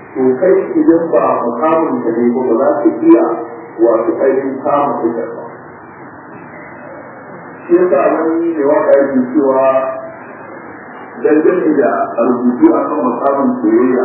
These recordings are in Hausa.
to kai idan ba mukamin ka ne ba za ka iya wato ainihin kama fitar ba shi yasa wani mai waka yake cewa dangane da rubutu a kan mukamin soyayya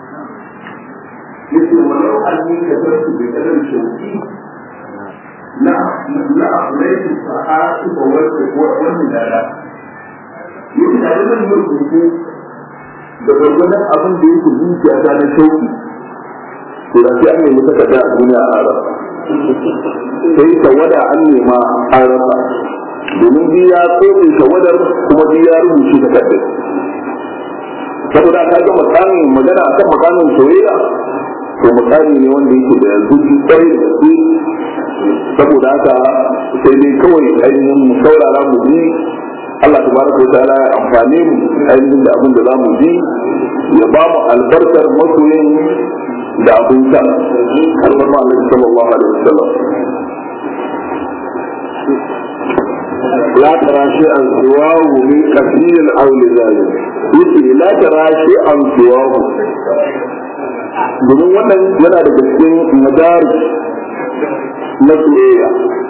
yake walau an yi ka zartu da kadar shauki na na aflaitu sa'atu ba wanda wani dada yake da zan yi rubutu da gwargwadon abin da yake zuciya ta na shauki to da sai an nemi takarda a duniya a rasa sai tawada an nema an rasa domin bi ya tsotse tawadar kuma bi ya rubuce takardar saboda ka ga makamin magana akan makamin soyayya to makami ne wanda yake da zuci kwarai da gaske saboda haka sai dai kawai ainihin mu saurara mu ji Allah tabaraka wa ta'ala ya amfane mu ainihin da abin da za mu ji ya ba mu albarkar masoyin da abin sa albarma Allah sallallahu alaihi wasallam لا ترى شيئا سواه من كثير او لذلك yake la tara shi an siwahu domin wannan yana da cikin madari na soyayya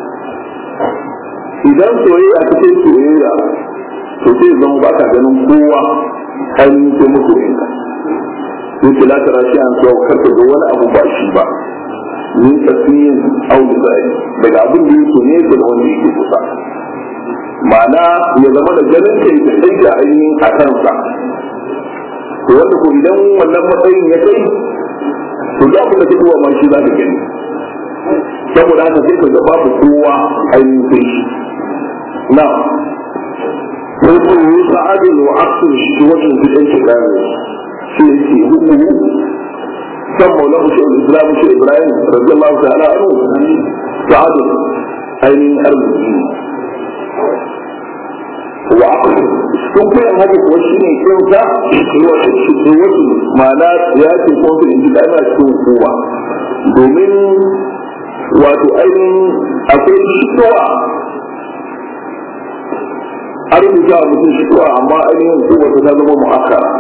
idan soyayya ta ce soyayya to sai zama ba ka ganin kowa ainihin sai masoyinka yake la tara shi an siwahu kar ka ga wani abu ba shi ba min tasiyin au zai daga abin da yake ne da wanda yake kusa ma'ana ya zama da ganin kai da kai da ainihin a kansa to wanda ko idan wannan matsayin ya kai to da abin da ta kuwa ma shi za ka gani saboda haka sai ka ga babu kowa ainihin sai shi na ويقول سعد وعقل شكوة في الانتقام shi yake hukumu kan maulahu shi islam shi ibrahim radiyallahu ta'ala anhu sa'adu ainihin arziki wa aqli sun koyan haka kuwa shi ne kinsa wasu ma'ana ya ce ko su inji da ana cikin hukuma domin wato ainihin akwai shitowa an rubuta a mutum shitowa amma ainihin hukuma ta zama mu'akkara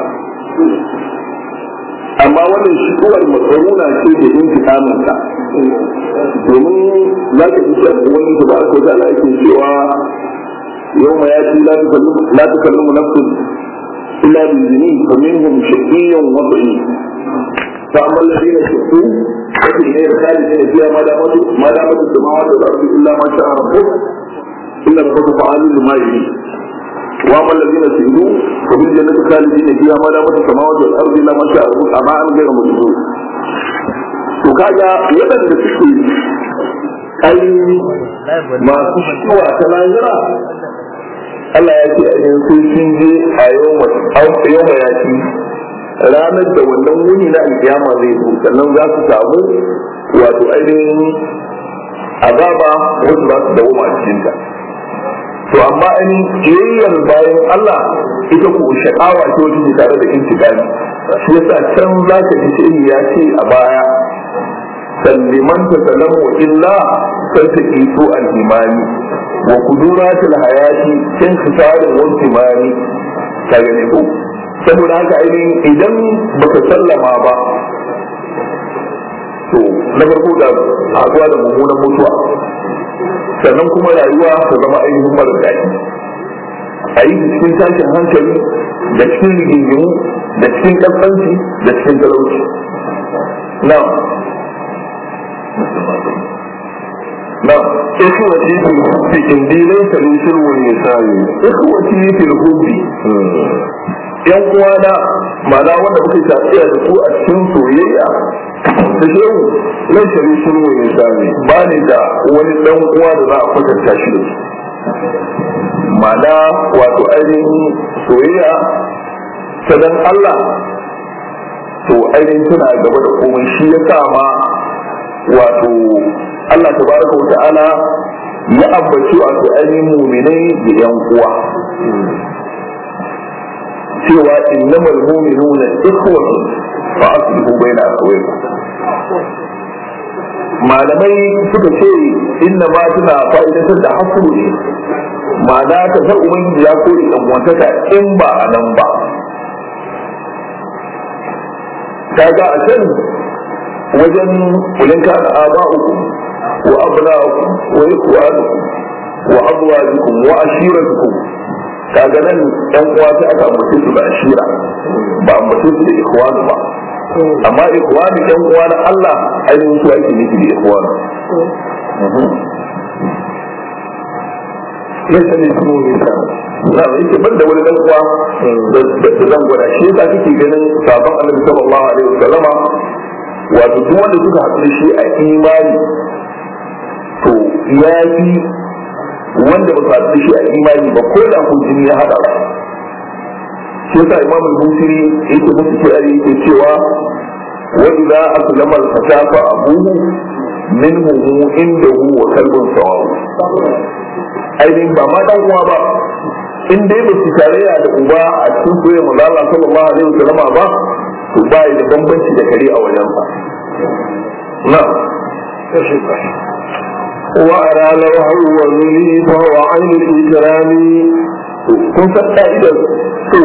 amma wannan shigowar matsaruna ce da yin fitaminta domin za ka fi shan wani da ba a kwata ala yake cewa yau ma ya ci la ta kalli mu nafsun illa bi zini fa minhum shaqiyyun wa dha'i fa amma alladhina shaqu fa fi ghayri khalidina fiha ma damatu ma damatu samawati wal ardi illa ma sha'a rabbuk illa rabbuka fa'alun lima yurid واما الذين سئلوا ففي الجنه خالدين فيها ما دامت السماوات والارض الا ما شاء ربك اما ان غير مجنون to kaga waɗanda suke ai masu shikowa ta lahira Allah ya ce ainihin sai sun je a yau mayaki ranar da wannan wuni na alkiyama zai zo sannan za su samu wato ainihin azaba wasu za su dawo a cikinta to amma in kiyayyar bayan Allah ita ku sha'awa ce wata ke tare da intikami shi yasa can za ka ji shi ya ce a baya salliman ta salamu wa illa sai ta kiso al-imani wa kuduratul hayati kin khisarin wa imani ka gane ko saboda haka ainihin idan baka sallama ba to na farko da haɗuwa da mummunan mutuwa sannan kuma rayuwa ta zama ainihin mara daɗi a yi cikin tashin hankali da cikin rigingimu da cikin ƙasƙanci da cikin talauci na na ikhwati fil hubbi indi laysa li shirwin nisani ikhwati fil hubbi yan uwana ma'ana wanda kuke tafiya da su a cikin soyayya da shehu laysa li shirwin nisani ba ni da wani dan uwa da za a kwatanta shi da su ma'ana wato ainihin soyayya ta dan Allah to ainihin tana gaba da komai shi ya sa ma wato Allah tabaraka wa ta'ala ya ambaci wato ainihin muminai da yan uwa cewa innamal mu'minuna ikhwatu fa aslihu baina akhawaykum malamai suka ce inna ma tana fa'idatar da hasru ne ma'ana ta san ubangiji ya kore dan wantaka in ba a nan ba kaga a can wajen kulin kana aba'ukum wa abna'ukum wa ikhwanukum wa azwajukum wa ashiratukum kaga nan ɗan uwa sai aka ambace su da ashira ba ambace su da ikhwanu ba amma ikhwanu ɗan uwa na Allah ainihin su ake nufi da ikhwanu laisa ne su nisa na yake ban da wani dan uwa da zan gwada shi yasa kake ganin sabon annabi sallallahu alaihi wasallama wato duk wanda suka haɗu da shi a imani to ya fi wanda ba su haɗu da shi a imani ba ko da kun jini ya haɗa ba shi yasa imam al-busiri yake musu kirari yake cewa wa idza aslama al-fata fa abuhu minhu indahu wa kalbun sawaw ainihin ba ma dan uwa ba in dai ba su tarayya da uba a cikin soyayya manzo Allah sallallahu alaihi wasallam ba to ba da bambanci da kare a wajen sa na وأرى لوحا وذلي فهو عين الإكرام kun san ka'idar so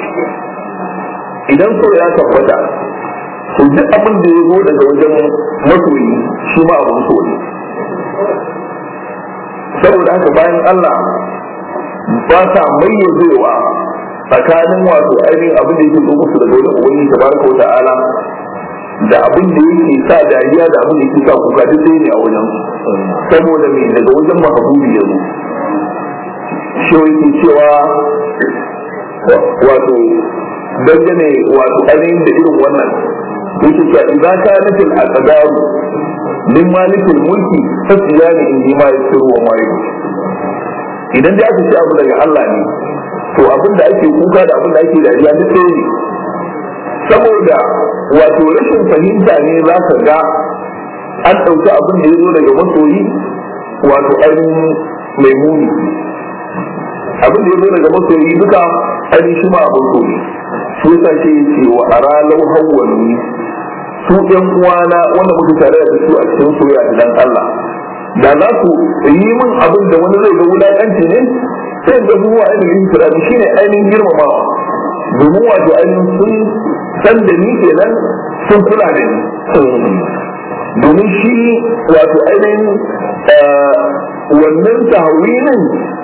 idan so ya tabbata to duk abin da ya zo daga wajen masoyi shi ma abin so ne saboda haka bayan Allah ba sa mayyazewa tsakanin wato ainihin abin da yake zo musu daga wajen ubangiji tabaraka wa ta'ala da abin da yake sa dariya da abin da yake sa kuka duk ɗaya ne a wajen saboda me daga wajen mahabubi ya zo shi yake cewa wato dangane wato ainihin da irin wannan yake cewa idan ka nufin a tsadaru min malikin mulki fasiya ne in ji ma ya tsiro wa ma idan dai aka ce abu daga Allah ne to abin da ake kuka da abin da ake dariya duk ɗaya ne saboda wato rashin fahimta ne za ka ga an ɗauki abin da ya zo daga masoyi wato ainihin mai muni abin da ya zo daga masoyi duka ainihin shi ma abin so ne shi yasa ce ce wa aralau hawwani su ɗan uwana wanda muka tare da su a cikin soyayya dan Allah da za su yi min abin da wani zai ga wulaƙanci ne sai ga zuwa ainihin kirani shine ainihin girmamawa domin wato ainihin sun san da ni kenan sun kula da ni domin shi wato ainihin wannan tahawinin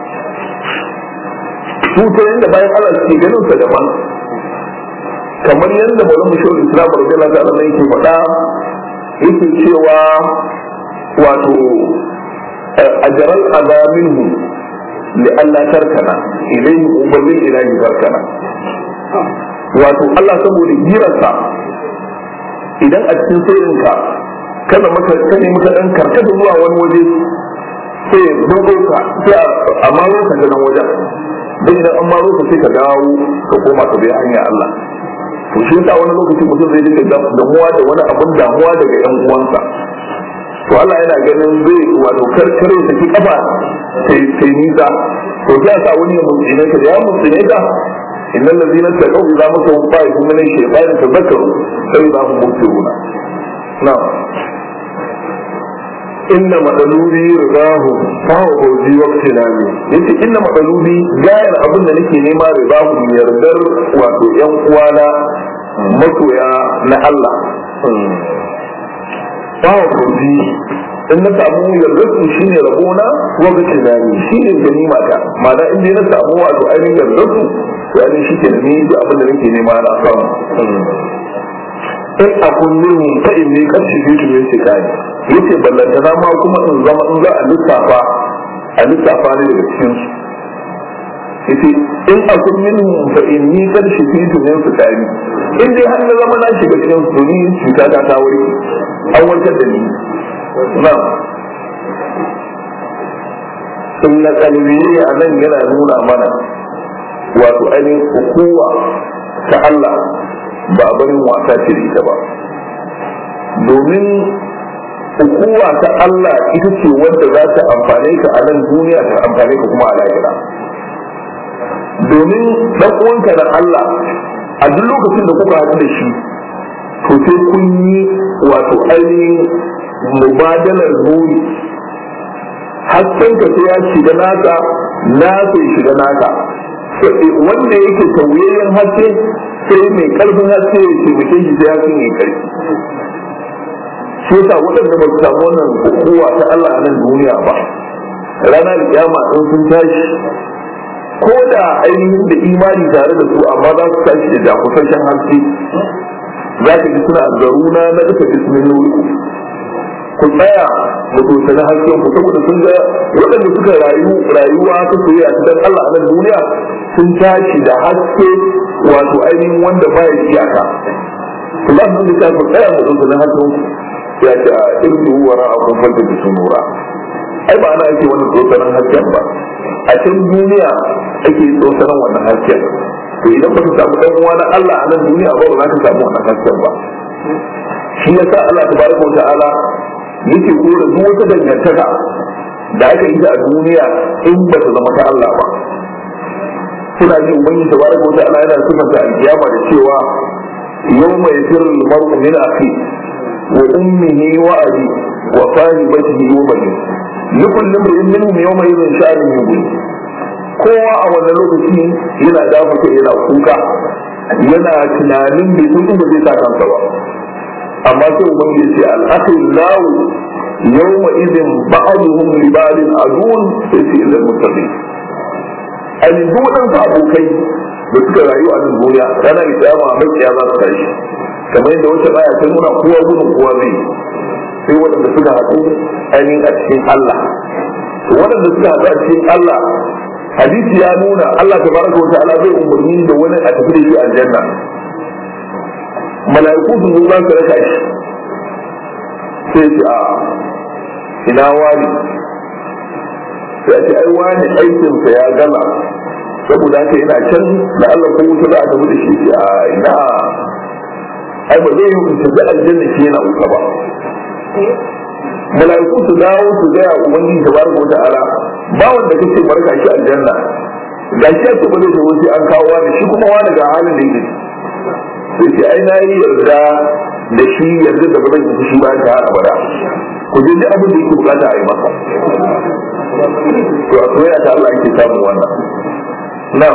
su ta yadda bayan Allah suke ganin sa daban kamar yadda malamu shawar islam radiyallahu ta'ala yake faɗa yake cewa wato ajaral azaminhu li Allah tarkana ilayhi uballil ilahi tarkana wato Allah saboda girarsa idan a cikin sirrinka kada maka kane maka dan karkata zuwa wani waje sai ya dogo ka sai a maro ka nan wajen dan idan an maro ka sai ka dawo ka koma ka bi hanyar Allah to shi yasa wani lokaci mutum zai dinga damuwa da wani abun damuwa daga yan uwansa to Allah yana ganin zai wato karkare da ki kafa sai sai nisa to sai sa wani ya mutsine ka da ya mutsine ka innal ladina taqaw idza masahum ta'ifun min ash-shaytani tadhakkaru fa idza hum mubsiruna na'am inna madalubi ridahu fa huwa fawzi waqti nami yace inna madalubi gayar abin da nake nema ridahu yardar wato yan uwana masoya na Allah fa huwa fawzi in na samu yardarsu shi ne rabona wa ga tunani shi ne ganima ta ma'ana in dai na samu wato ainihin yardarsu to ainihin shi ke da ni da abin da nake nema na samu in a kullum ta in ne karshe fi tumin shekari yace ballanta na ma kuma in zama in za a lissafa a lissafa ne daga cikin su yace in a kullum fa in ni karshe fi tumin shekari in dai har na zama na shiga cikin su ni cuta ta ta wuri an warkar da ni na'am inna qalbi a nan yana nuna mana wato ainihin hukuma ta Allah ba barin wasa ce da ita ba domin hukuma ta Allah ita ce wadda za ta amfane ka a nan duniya ta amfane ka kuma a lahira domin dan uwanka na Allah a duk lokacin da kuka haɗu da shi to sai kun yi wato ainihin mubadalar nuni hasken ka sai ya shiga naka na sai shiga naka wanda yake tauyayyen haske sai mai karfin haske ya ce mutum shi sai hakan ya karfi shi yasa waɗanda ba su samu wannan kowa ta Allah a nan duniya ba ranar kiyama in sun tashi ko da ainihin da imani tare da su amma za su tashi da jakusashen haske za ka ji suna zaruna na duka bismillah ku tsaya mu dosani hasken ku saboda sun ga waɗanda suka rayu rayuwa ta soyayya ta dan Allah a nan duniya sun tashi da haske wato ainihin wanda baya iyaka ku za su ta ku tsaya mu dosani hasken ya ce a irdu wa ra'akum falta bi sunura ai ba ana ake wani dosanin hasken ba a can duniya ake dosanin wannan hasken to idan ba ka samu dan uwa na Allah a nan duniya ba ba za ka samu wannan hasken ba shi yasa Allah tabaraka wa ta'ala yake kora duk wata dangantaka da aka yi ta a duniya in ba ta zama ta Allah ba suna ji ubangi tabaraka wa ta'ala yana sifanta alkiyama da cewa yawma yafirru al-mar'u min akhi wa ummihi wa abi wa sahibatihi wa bani likul limrin minhum yawma idhin sha'anun yughni kowa a wannan lokaci yana dafa kai yana kuka yana tunanin bai san inda zai sa kansa ba amma sai ubangi ya ce al-akhil lahu yawma idhin ba'duhum li ba'din adun sai sai ilal muttaqin a duk waɗansu abokai da suka rayu a nan duniya ranar kiyama makiya za su tashi kamar yadda wata baya ta nuna kowa gudun kowa zai sai waɗanda suka haɗu ainihin a cikin Allah waɗanda suka haɗu a cikin Allah hadisi ya nuna Allah ta baraka wa ta'ala zai umarni da wani a tafi da shi aljanna mala'iku sun zo za su raka shi sai ce a ina wani sai ce ai wani aikinsa ya gama saboda haka yana can da Allah ko wuta za a tafi da shi ce a ina ai ba zai yi in tafi aljanna shi yana wuta ba mala'iku su dawo su gaya ubangiji da barka wata ala ba wanda kace barka shi aljanna ga shi ake ba zai tafi sai an kawo wani shi kuma wani ga halin da yake sai ce ai na yi yarda da shi yarda da ba zan yi shi ba ta har abada ku je duk abin da yake bukata a yi masa to a soyayya ta Allah yake samun wannan na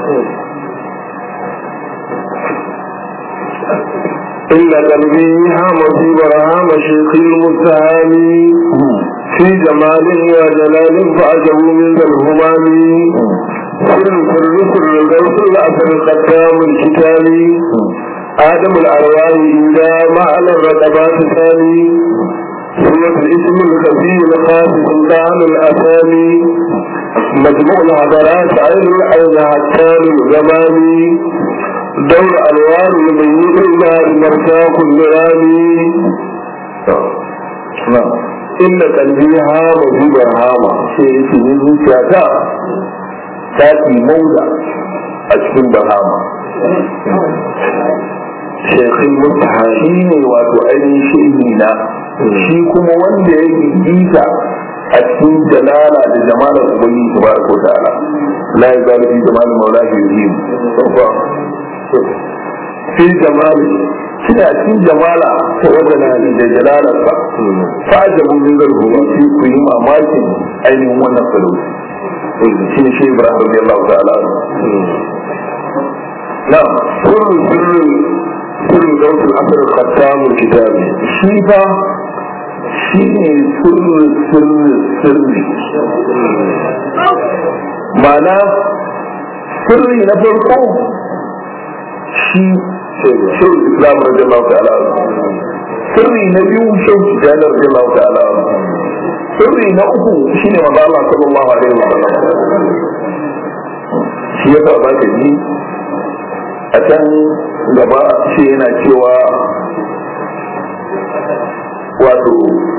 إلا قلبي هام في برهام شيخ المتهامي في جمال وجلال فأجب من ذا الهمام سر سر سر غوث الأثر ختام الكتاب آدم الأرواح إذا ما على الرقبات ثاني سورة الاسم الخفي الخاص سلطان الأسامي مجموع الحضارات عين العين هتان الزمان دور أنوار الميت إلى مرساق النرامي إن قلبي هام في برهامة sai yake ni zuciyata ta fi mauda a cikin bahama shekin mutaha shi ne wato ainihin shehi na shi kuma wanda ya gigita a cikin jalala da jamalar ubangi ta baraka wa ta'ala la ya zalu fi jamalin maulahi yuhim fi jamali kina cikin jamala ta wadana da jalalarsa fa ajabu min zalhu shi ku yi mamakin ainihin wannan salauci shi ne shi ibrahim radiyallahu ta'ala na'am sirrin sirrin sirrin dautul asar khattamul kitabi shi fa shi ne sirri sirri sirri ma'ana sirri na farko shi shehu islam radiyallahu ta'ala sirri na biyu shehu tijjani radiyallahu ta'ala sirri na uku shine manzo Allah sallallahu alaihi wa sallam shi ya sa baka ji a can gaba shi yana cewa wato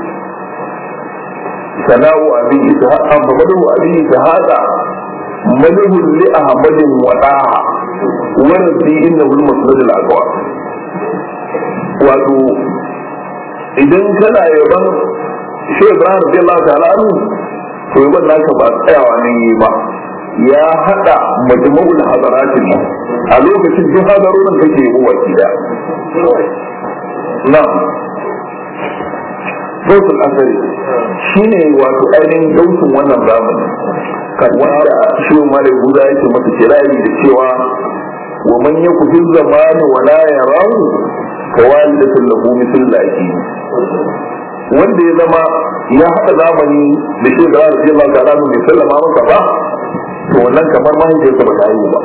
sana'u abin isa amfamadu abin isa hada malihun li ahmadin wadaha warzi inna hul masnadul aqwa wato idan kana yaban shi Ibrahim radiyallahu ta'ala anhu to yaban naka ba tsayawa nan yi ba ya hada majmu'ul hadaratin a lokacin duk hadarorin kake yi wa kida na'am gausul asari shine wato ainihin gausun wannan zamani wanda shi ma da guda yake masa kirari da cewa wa man yaku fil zamani wa la yarahu fawalidatun lahu mithl laki wanda ya zama ya haɗa zamani da shi da rasu yalla ta ranu mai sallama masa ba to wannan kamar mahaifiyarsa ba ta yi ba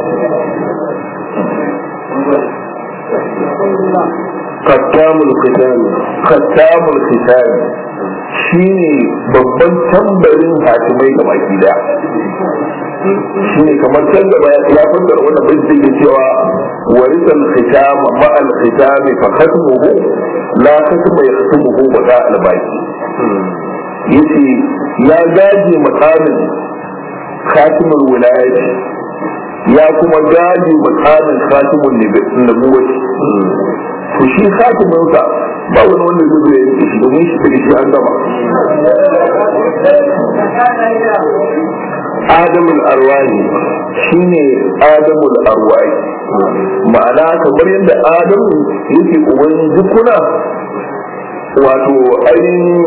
kattamul khitam kattamul khitam shine babban tambarin hakimai ga baki daya shine kamar can gaba ya fassara wannan bai da ke cewa warisal khitam ma al khitam fa khatmuhu la khatma yahtumuhu bada al baqi yace ya gaje makamin khatimul wilayati ya kuma gaje makamin khatimul nubuwati to shi khatimin sa ba wani wanda zai zo ya yi shi domin shi daga shi an gama adamul arwahi shine adamul arwahi ma'ana kamar yadda adamu yake uban jikuna wato ainihin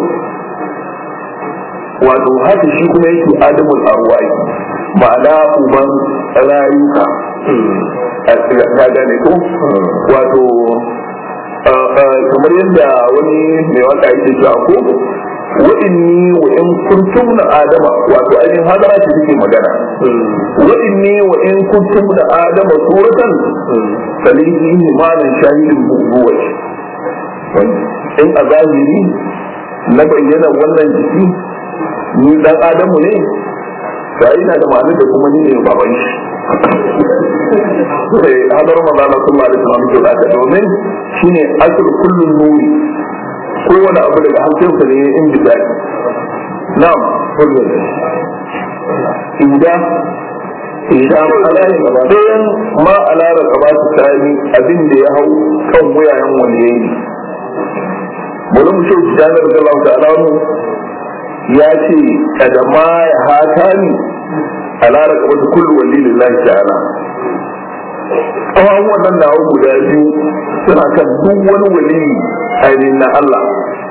wato haka shi kuma yake adamul arwahi ma'ana uban rayuka ka gane ko wato kamar yadda wani mai waka yake cewa ko wa inni wa in kuntum na adama wato ainihin hadara ce take magana wa inni wa in kuntum na adama suratan salihi imanin shahidin buguwa in a zahiri na bayyana wannan jiki ni dan adamu ne sai ina da ma'anar da kuma ni ne baban shi sai hadar magana sallallahu alaihi wasallam ke da domin shine asr kullun nuri kowane abu daga hankalinsa ne in bisa na'am kullun inda idan ɗayan ma alara ka ba su sani abin da ya hau kan wuyayen waliyayi bari mu shi janar da Allah ta'ala ya ce kada ma ya hata ni alara ka wata kullu wali lillahi ta'ala tsawon wannan da guda biyu suna kan duk wani wali ainihin na Allah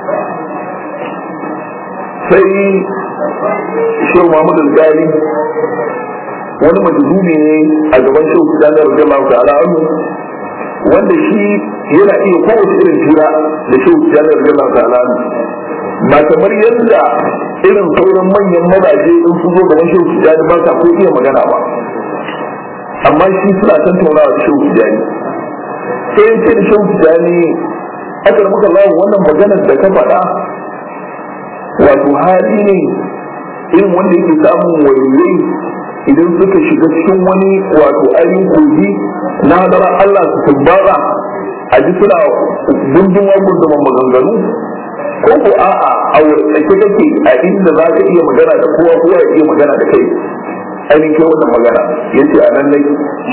sai shehu Muhammad al-Gani wani majzubi ne a gaban shehu Sani radiyallahu ta'ala anhu wanda shi yana iya kowace irin jira da shehu Sani radiyallahu ta'ala anhu ba kamar yadda irin sauran manyan mazaje in su zo gaban shehu Sani ba sa ko iya magana ba amma shi suna tattaunawa da shehu Sani sai ya ce da shehu Sani aka muka lawo wannan maganar da ka faɗa wato hali ne irin wanda yake samun waliyai idan suka shiga cikin wani wato ainihin kogi na hadara Allah su tabbara a ji suna gundumar gundumar maganganu ko ko a'a a wurin kake a inda za ka iya magana da kowa kowa ya iya magana da kai ainihin kai wannan magana ya ce a nan nai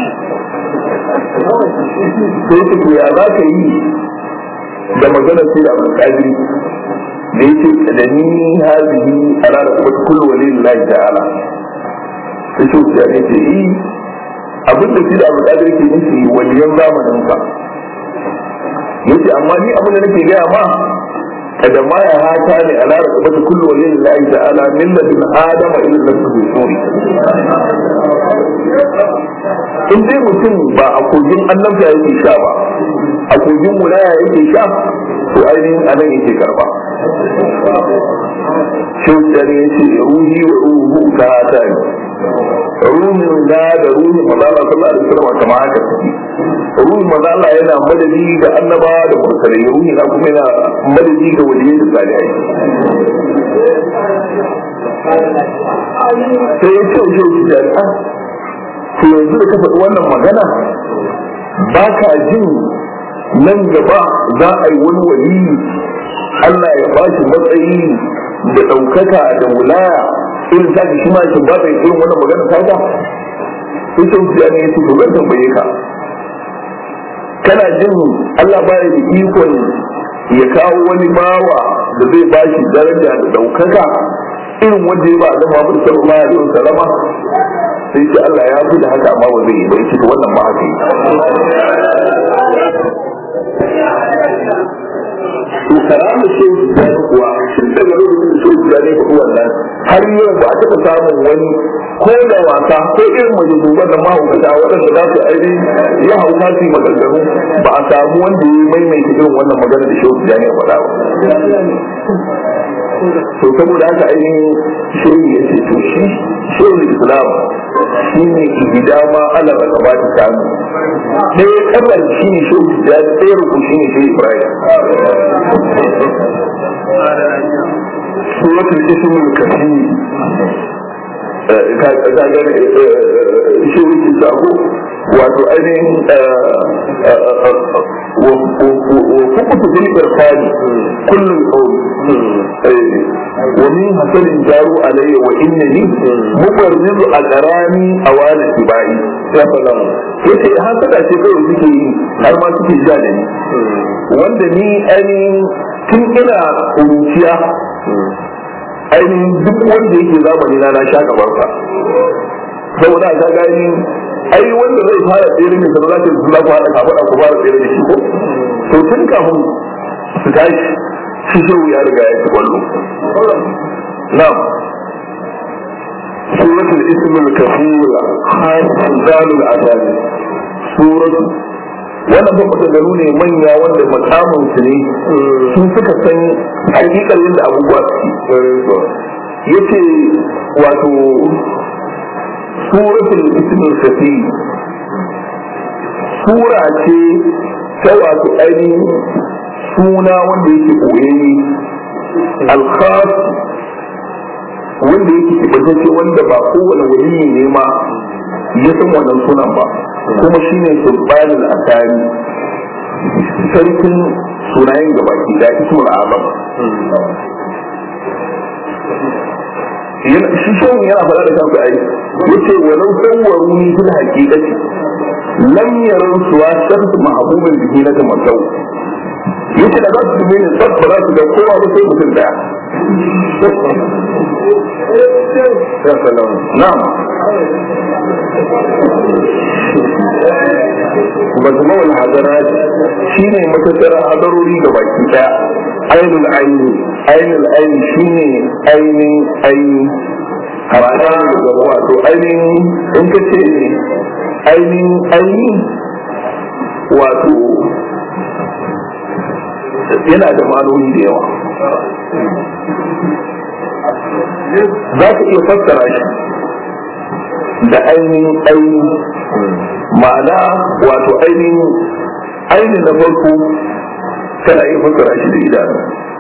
sai ce ya za ka yi da magana sai da abin kadiri da ya ce da ni hazihi ala da kuma kullu walillahi ta'ala sai shi ya ne ce yi abin da shi da abin kadiri ke nufi waliyan zamanin ka yace amma ni abin da nake gaya ma kada ma ya hata ne ala da kuma kullu walillahi ta'ala min ladin adama ila nafsi suri in dai mutum ba a kogin annabta yake sha ba a kogin wilaya yake sha to ainihin anan yake karba shautar ya ce ruhi wa ruhu ka hata ne ruhin da da ruhin mazala sallallahu alaihi wasallam kama haka suke ruhin mazala yana madadi ga annaba da mursalai ruhi na kuma yana madadi ga waliyai da salihai sai ya ce shi jami'a to yanzu da ka faɗi wannan magana ba ka jin nan gaba za a yi wani wali Allah ya ba shi matsayi da ɗaukaka da wulaya irin ta shi ma shi ba ta irin wannan magana ta ta sai sun fiya ne su to zan tambaye ka kana jin Allah ba da ikon ya kawo wani bawa da zai ba shi daraja da ɗaukaka irin wanda ya ba da Muhammad sallallahu alaihi wasallama sai ce Allah ya fi da haka amma ba zai yi ba yake wannan ma haka to karamu ce da kuwa tun daga lokacin da shi ya ne kuɗi wannan har yau ba a taɓa samun wani ko da wasa ko irin mai duban da mahaukata waɗanda za su aini ya hauka su yi maganganu ba a samu wanda ya maimaita irin wannan magana da shehu ya ne faɗa ba to saboda haka ainihin shehu ya ce to shi shehu islam shi ne ihidama ala da ba ta samu ɗaya kamar shi ne shehu ya ɗaya ruku shi ne shehu ibrahim suratul ismul kafi ka gane shehu ki sako wato ainihin wa fukutu bil irfani kullum qawli wa min hasanin jaru alayya wa innani mubarrizu aqrani awala tibai ya fada yace hasada ce kawai suke yi har ma suke ja da ni wanda ni ainihin tun ina kuruciya ainihin duk wanda yake zamani na na sha gabansa saboda ka gani ai wanda zai fara tsere ne sanar da su za ku haɗa kafaɗa ku fara tsere da shi ko to tun kafin su tashi shi shehu ya riga ya ci kwallo na'am suratul ismul kafir hasalul adami suratu wannan ba maganganu ne manya wanda makamun su ne sun suka san hakikar yadda abubuwa su yace wato suratul ismul kafir sura ce ta wato ainihin suna wanda yake koyayye alkhas wanda yake kibatacce wanda ba kowane waliyi ne ma ya san wannan sunan ba kuma shine sulbanin asari sarkin sunayen gabaki da ismul azam shi shehun yana faɗa da kansa ai yace walau sawwaru ni fil haqiqati lam yaru suwa shams mahbubin bihi na tamatau yace da za su ne tsabba za su ga kowa ba sai mutum daya na'am majmu'ul hadarat shine matattara hadarori ga baki daya ainul aini ainul aini shine ainin aini hatta wato ainihin in ka ce ainihin aini wato yana da ma'anoni da yawa za ka iya fassara shi da ainihin aini ma'ana wato ainihin ainihin na farko kana iya fassara shi da idanu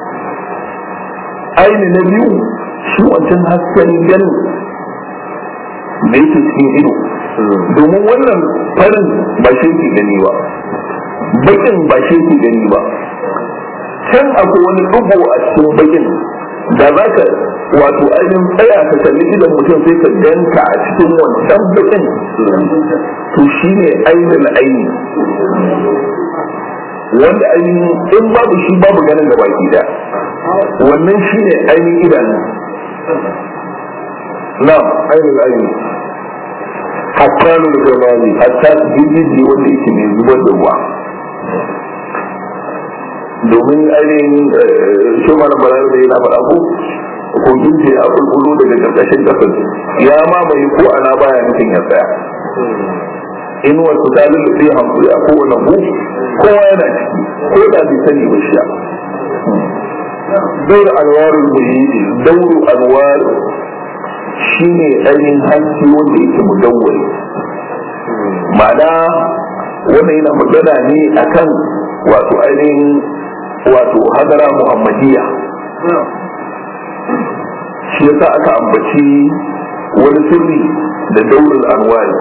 aini na biyu shi wancan hasken ganin da yake cikin ido domin wannan farin ba shi ke gani ba bakin ba shi ke gani ba can akwai wani dubu a cikin bakin da za ka wato ainihin tsaya ka kalli idan mutum sai ka ganka a cikin wancan bakin to shi ne ainihin aini wanda ainihin in babu shi babu ganin da baki da wannan shi ne ainihin idanu na ainihin aini hatta da zamani hatta jirgin wanda yake mai zubar da ruwa domin ainihin shi mana balar da yana faɗa ko kogin ce ya kulkulo daga ƙarƙashin ƙasar ya mamaye ko ana baya nufin ya tsaya inuwar su ta lulluɓe hankali a kowane ku kowa yana ciki ko da bai sani ba shi daur alwarul muhidi dauru alwar shine ainihin hanci wanda yake mudawwari ma'ana wannan yana magana ne akan wato ainihin wato hadara muhammadiyya shi yasa aka ambaci wani sirri da daurin anwari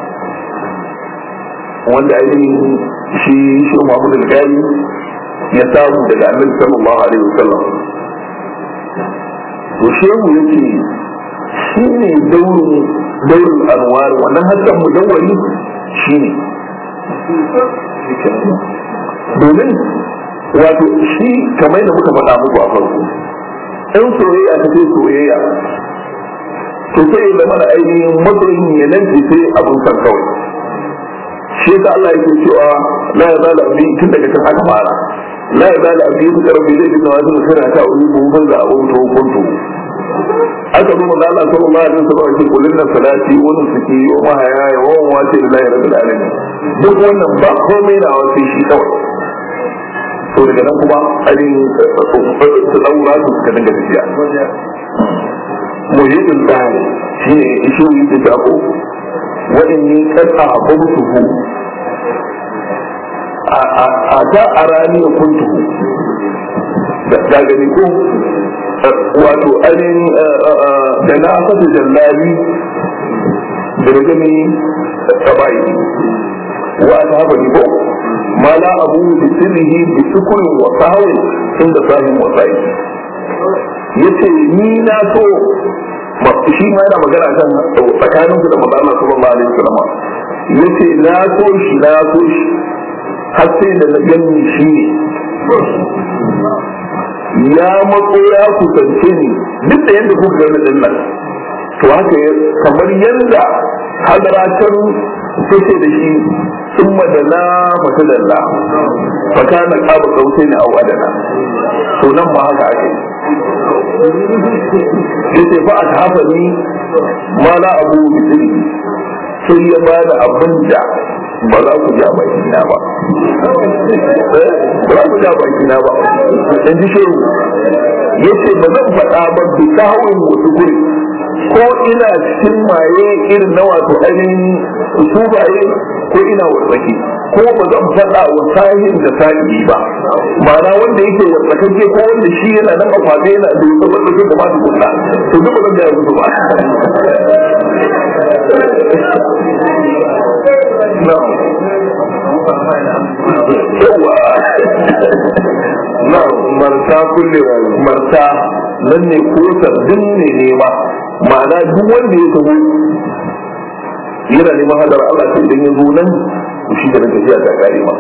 wanda ainihin shi shi Muhammad al-Ghali ya samu daga Annabi sallallahu alaihi wasallam to shehu yace shi ne daurin daurin anwar wannan hasken mudawwari shi ne domin wato shi kamar da muka faɗa muku a farko in soyayya ta ce soyayya to sai da mana ainihin matsayin ya nan ce sai abun san kawai shi yasa Allah yake cewa la ya zala abin tun daga kan aka fara la ya zala abin su karfi zai fi nawa sun suna ta wani buhun da abun to hukuntu aka zo maza Allah sallallahu alaihi wasallam ce kullun nan salati wani suke wa mahaya ya wa wace da lahi rabbil alamin duk wannan ba komai na wasu shi kawai to daga nan kuma ainihin su daura su suka dinga tafiya muhimmin tsari shi ne isho yi da jako waɗanne ƙasa a kwamfutu a ta a rani ya kuntu da gani ko wato ainihin da na fata jallali da da gani tsabai wa ta haɓa ni ko ma la abu da sirrihi da sukurin wa sahawin inda sahin wa sahi yace ni na so shi ma yana magana kan tsakanin su da magana sallallahu alaihi wasallam yace na so shi na so shi har sai da na gani shi ya matso ya kusance ni duk da yadda kuka gani din nan to haka kamar yadda hadaratan take da shi sun madana masu dalla fakana kaba kautai na au adana to nan ba haka ake yace fa aka hafa ni ma la abu bisiri sai ya ba da abin da ba za ku ja baki na ba ba za ku ja baki na ba in ji shiru yace ba zan faɗa ba bi sahawin wasu guri ko ina cikin maye irin na wato ainihin sufaye ko ina wasaki ko ba zan faɗa wa sahin da sa'i ba ma'ana wanda yake wasakake ko wanda shi yana nan a kwaɗe yana da yasa wanda ke da masu kunna to duk ba zan gaya musu ba yawa na marta kullewa marta nan ne ko sabbin ne nema ma'ana duk wanda ya taho yana neman hadar Allah sai idan ya zo nan shi da tafiya ta kare ma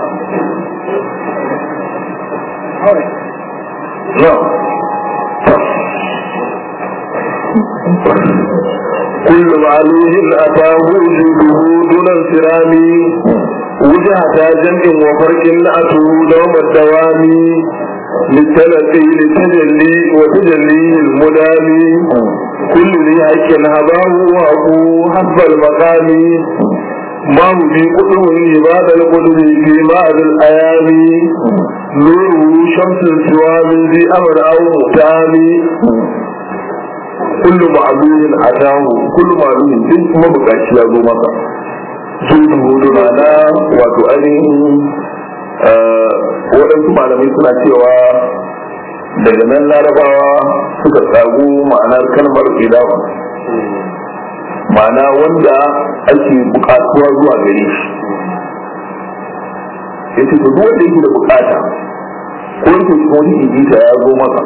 كل معلوم أتاه وجوده دون انصرام وجهة جمع وفرق أتوا دوم الدوام للتلقي لتجلي وتجلي المدام كل ذي حق هباه وأبوه حسب المقام ما هو في قدر عباد القدر في بعض الأيام نوره شمس سوى من ذي أمر أو متام كل معلوم أتاه كل معلوم دين كما بقاش يا زو مكة sun hudu na wato ainihin waɗansu malamai suna cewa daga nan larabawa suka tsago ma'anar kalmar idawa ma'ana wanda ake bukatuwa zuwa gare shi ya ce duk wanda yake da bukata ko yake cikin wani igita ya zo masa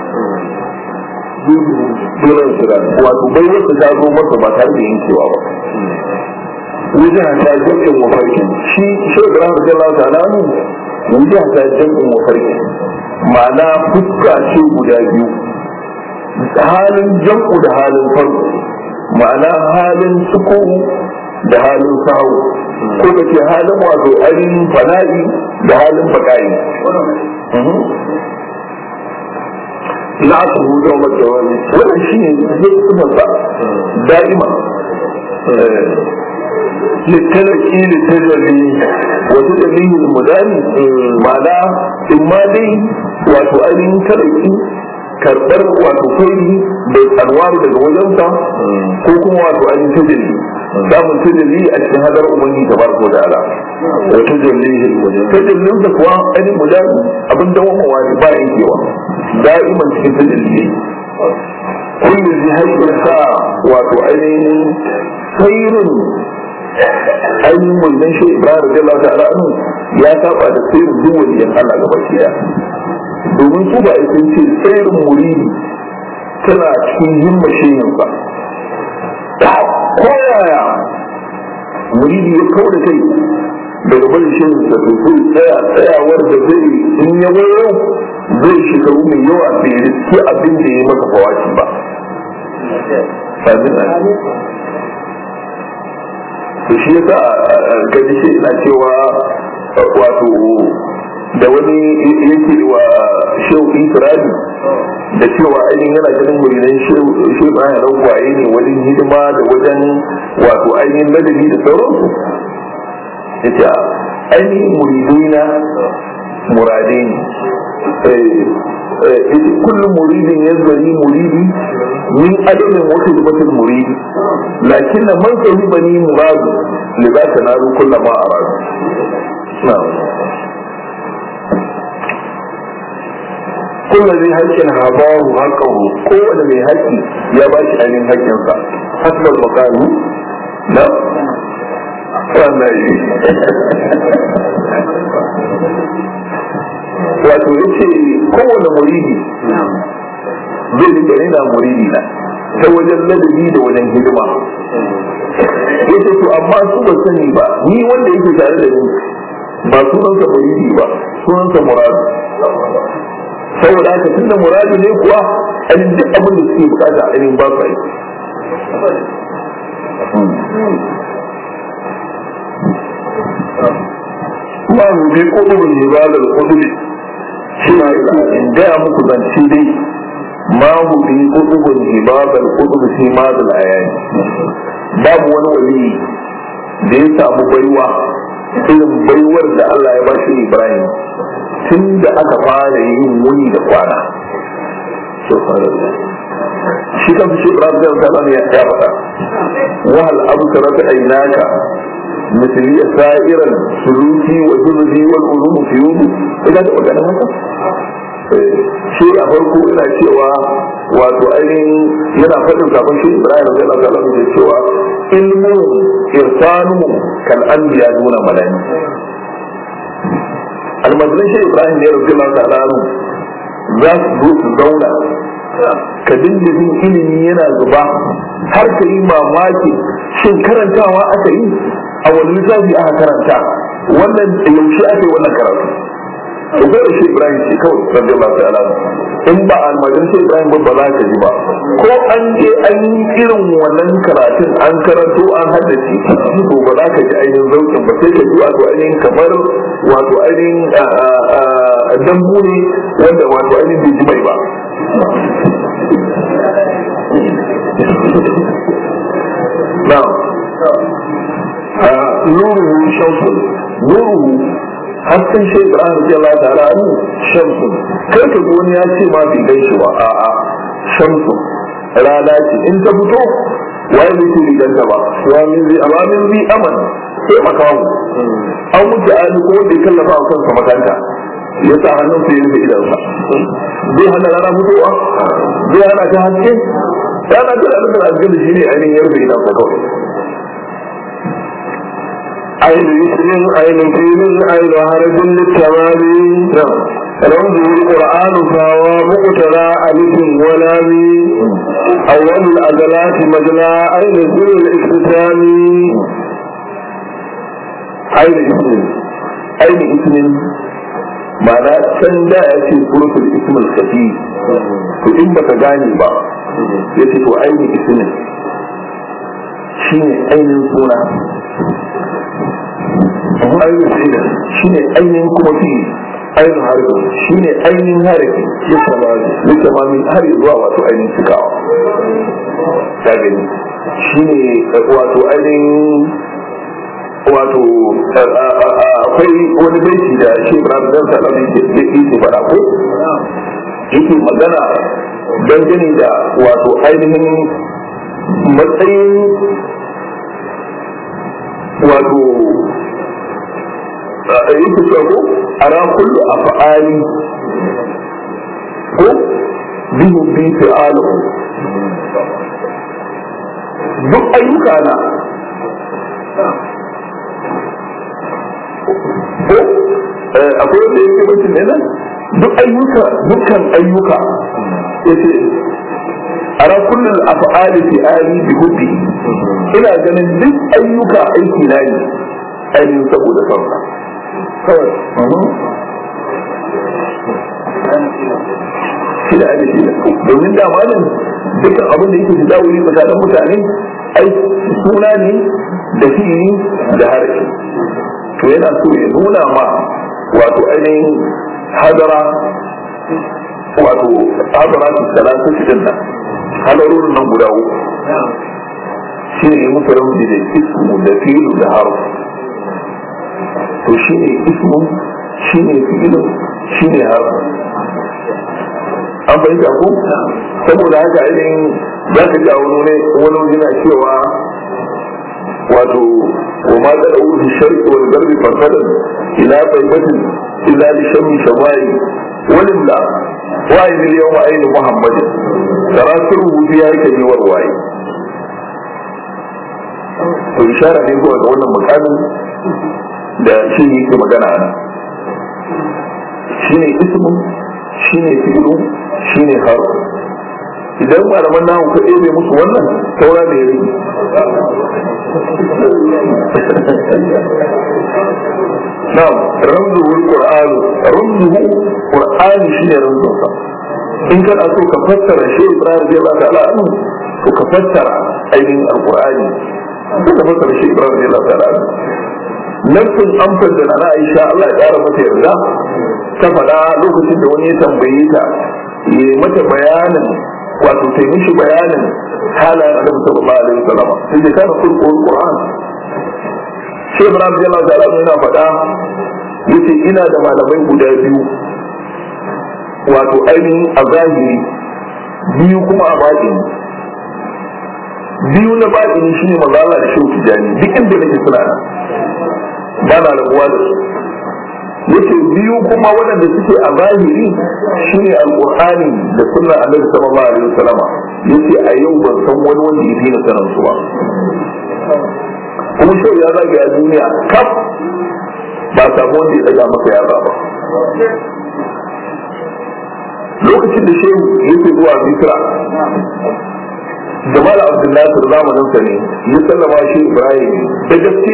dole su da wato bai wasu ta zo masa ba tare da yankewa ba wajen ta jam'in mafarki shi shi da ran da Allah ta'ala ne wajen ta jam'in mafarki ma'ana fuska ce guda biyu halin jam'u da halin farko ma'ana halin suku da halin sahu ko da ke halin wato ainihin fana'i da halin baka'i na su hudu wa wani wannan shi ne zai kuma da'ima للتلقي للتجلي وتجليه المداني معنى إما دي وتؤلين تلقي karɓar wato faili da anwaru daga wajensa ko kuma wato an yi tajalli samun tajalli a cikin hadar ubangi ta barko da ala wa tajalli tajallin da kuwa ainihin mudan abin da wani wani ba yankewa da'iman cikin tajalli kullu zai haifar sa wato ainihin sairin ainihin wannan shi ibrahim da Allah ta'ala ya saba da sirrin duk waliyan Allah gaba ɗaya domin su ba sun ce sirrin muridi tana cikin himma shehin ba ko yaya muridi ya kawo da kai daga barin shehin sa to sai tsaya tsayawar da zai in ya wayo zai shekaru mai yawa bai riski abin da ya masa fawaci ba to shi yasa gaji shi ina cewa wato da wani yake wa shehu ifiradi da cewa ainihin yana ganin muridan shehu bayan rangwaye ne wajen hidima da wajen wato ainihin ladabi da sauransu ya ce ainihin muridai na muradai ne yace kullum muridin ya zari muridi min adadin wata zubatin muridi lakin na man sahi bani muradu li za ta naru kullum ma a radu kullu zai haƙƙin habahu haƙƙahu kowane mai haƙƙi ya ba shi ainihin haƙƙinsa hasbal maqami na wannan yi wato ya ce kowane muridi zai dinga yana muridi na ta wajen ladabi da wajen hidima ya ce to amma su ba sani ba ni wanda yake tare da ni ba sunansa muridi ba sunansa muradu saboda haka tunda muradu ne kuwa ainihin duk abin da suke bukata ainihin ba su aiki ma mu bi kudubin ibadar kudubi shi ma in gaya muku zance dai ma hu bi kudubin ibadar kudubi shi ma da ayani babu wani wali da ya samu baiwa irin baiwar da Allah ya bashi Ibrahim tun da aka fara yin wuni da kwana shi kan shi Ibrahim da Allah ya ya faɗa wahal absarat aynaka مثلي سائرا سلوكي وجلدي والعلوم في يومي إذا da magana haka shi a farko ina cewa wato ainihin yana faɗin kafin shi Ibrahim zai Allah ta'ala da cewa ilmu irsanu kal anbiya duna malani almajiran shi Ibrahim ne rabbi Allah ta'ala za su zo su zauna ka dinga jin ilimi yana zuba har ka yi mamaki shin karantawa aka yi a wani littafi aka karanta wannan yaushe aka yi wannan karatu to ko da shi Ibrahim shi kawai rabbi Allah ta'ala in ba almajin shi Ibrahim ba ba za ka ji ba ko an je an yi irin wannan karatun an karanto an haddace to ba za ka ji ainihin zaukin ba sai ka ji wato ainihin kamar wato ainihin dambu ne wanda wato ainihin bai ji mai ba na'am nuruhu shamsun nuruhu hasken shi Ibrahim radiyallahu ta'ala anhu shamsun kai ka ga wani ya ce ma bai gan shi ba a'a shamsun rana ce in ta fito waye ne ke riganta ba wa min zai amma min zai aman sai makamu an wuce ali ko wanda ya kallafa a kansa makanta ya sa hannun sai ya rufe idansa zai hana rana fitowa zai hana ta haske rana ta da nufin haske da shi ne ainihin ya rufe idansa kawai عين اسم عين فيل عين حرف للتمام رمزه القرآن فهو مقتضى ألف ولام أول الأدلات مجلى عين ذو الاختتام عين اسم عين اسم ma'ana can da ya ce surufin ismul kafi to in baka gane ba ya ce to ainihin ismin shine ainihin suna ainihin fi'ilin shine ainihin kuma fi'il ainihin harfi shine ainihin harafi ya samari ya samari har zuwa wato ainihin cikawa ta gani shine wato ainihin wato akwai wani baiti da shi ibrahim dan salam yake yake fara ko yake magana dangane da wato ainihin matsayin wato yake cewa ko ara kullu af'ali ko bihu bi fi'alu duk ayyuka na ko akwai wanda yake mutum ne nan duk ayyuka dukkan ayyuka yace ara kullum af'ali fi ali bi hubbi ina ganin duk ayyuka aiki na ne ainihin saboda sauka kawai shi da ake shi domin da malin dukkan abin da yake shiga wuri tsakanin mutane ai suna ne da fi'ili da harshe to yana so ya nuna ma wato ainihin hadara wato hadara ta salatu cikin nan halarorin nan guda uku shi ne musu ramzi da ismu da filu da harf to shi ne ismu shi ne filu shi ne harf an fahimta ko saboda haka ainihin za ka ji a wani ne wani yana cewa wato wa ma da da wuce sharki wani garbi farfadar ila taibatin ila li shami shamai wani la wa yi yau ma ainihin muhammadin sarasir rubutu ya yake ne warwaye to ishara ne zuwa ga wannan mukamin da shi yake magana ana shine ismu shine fi'lu shine harf idan malaman nahu ka ɗebe musu wannan saura ne rage na'am ramzuhu alquran ramzuhu qur'ani shine ramzunsa in kana so ka fassara shi Ibrahim zai ba ta'ala anhu to ka fassara ainihin alqur'ani ko ka fassara shi Ibrahim zai ba ta'ala anhu nafsin amsar da na Aisha Allah ya ƙara mata yarda ta faɗa lokacin da wani ya tambaye ta ya mata bayanin wato ta mishi bayanin halayen annabi sallallahu alaihi wasallam sai da kana kulkul qur'an sai ibrahim jalla ta'ala yana faɗa yace ina da malamai guda biyu wato ainihin a zahiri biyu kuma a baɗini biyu na baɗini shine manzo Allah da shehu tijani duk inda nake suna nan ba na rabuwa da su yace biyu kuma waɗanda suke a zahiri shine alqur'ani da sunna annabi sallallahu alaihi wasallama yace a yau ban san wani wanda ya fi na sanin su ba kuma shau ya zage a duniya kaf ba samu wanda ya daga masa yara ba lokacin da shehu yake zuwa misra jamal abdullahi zamaninsa ne ya sallama shi ibrahim da gaske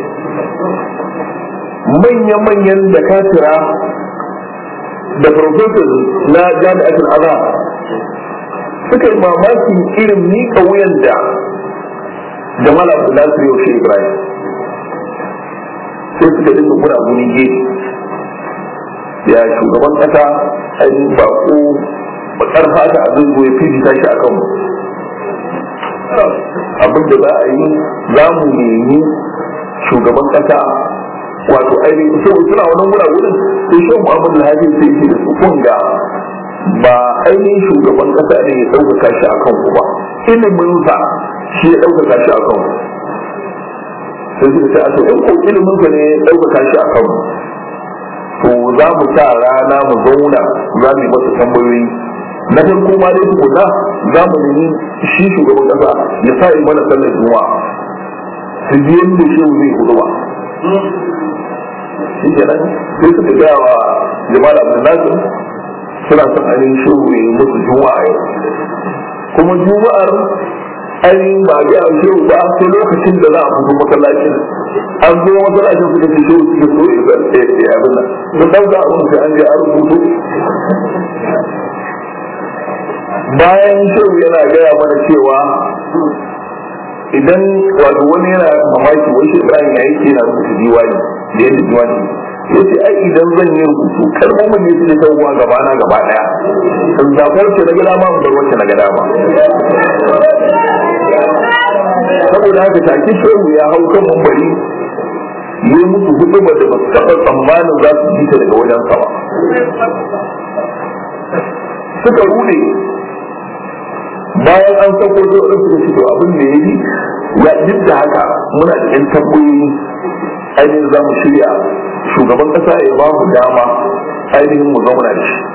manya-manyan da katira da professors na jami'atul azhar suka yi mamakin irin miƙa wuyan da jamal abdullahi yau shi ibrahim sai suka dinga gura guni gefe ya shugaban kasa ainihin bako bakar fata a zai ya fifita shi a kanmu abin da za a yi za mu nemi shugaban kasa wato ainihin sai suna wannan gura wurin sai shi muhammadu alhaji sai shi da su kunga ba ainihin shugaban kasa ne ya ɗaukaka shi a kanku ba iliminsa shi ya ɗaukaka shi a kanku sai suka ce a to in ko iliminsa ne ya ɗaukaka shi a kanku to za mu sa rana mu zauna za mu yi masa tambayoyi na farko ma dai tukuna za mu nemi shi shugaban kasa ya sa yi mana sallar juma'a su ji yadda shi zai hudu ba shi kenan sai suka gaya wa jama'a abdullahi suna son ainihin shi ya yi musu juma'a yau kuma juma'ar ainihin ba ga shehu ba sai lokacin da za a fito masallacin an zo masallacin suka ce shehu suke so ya zarce ya abin nan sun dauka abin sai an je an rubuto bayan shehu yana gaya mana cewa idan wato wani yana mamaki wai shi ibrahim ya yake yana rubuta diwani da yadda diwani ya ce ai idan zan yi rubutu kalmomin ne su da tawuwa gaba na gaba daya in zafar ce na gada ma in bar wacce na gada ma saboda haka take shehu ya hau kan mambari yi musu hudu ba da ba su taɓa tsammanin za su ji ta daga wajen sama suka rude bayan an sako da wani suka fito abin da ya yi ya duk da haka muna da yan tambayoyi ainihin za mu shirya shugaban kasa ya ba mu dama ainihin mu zauna da shi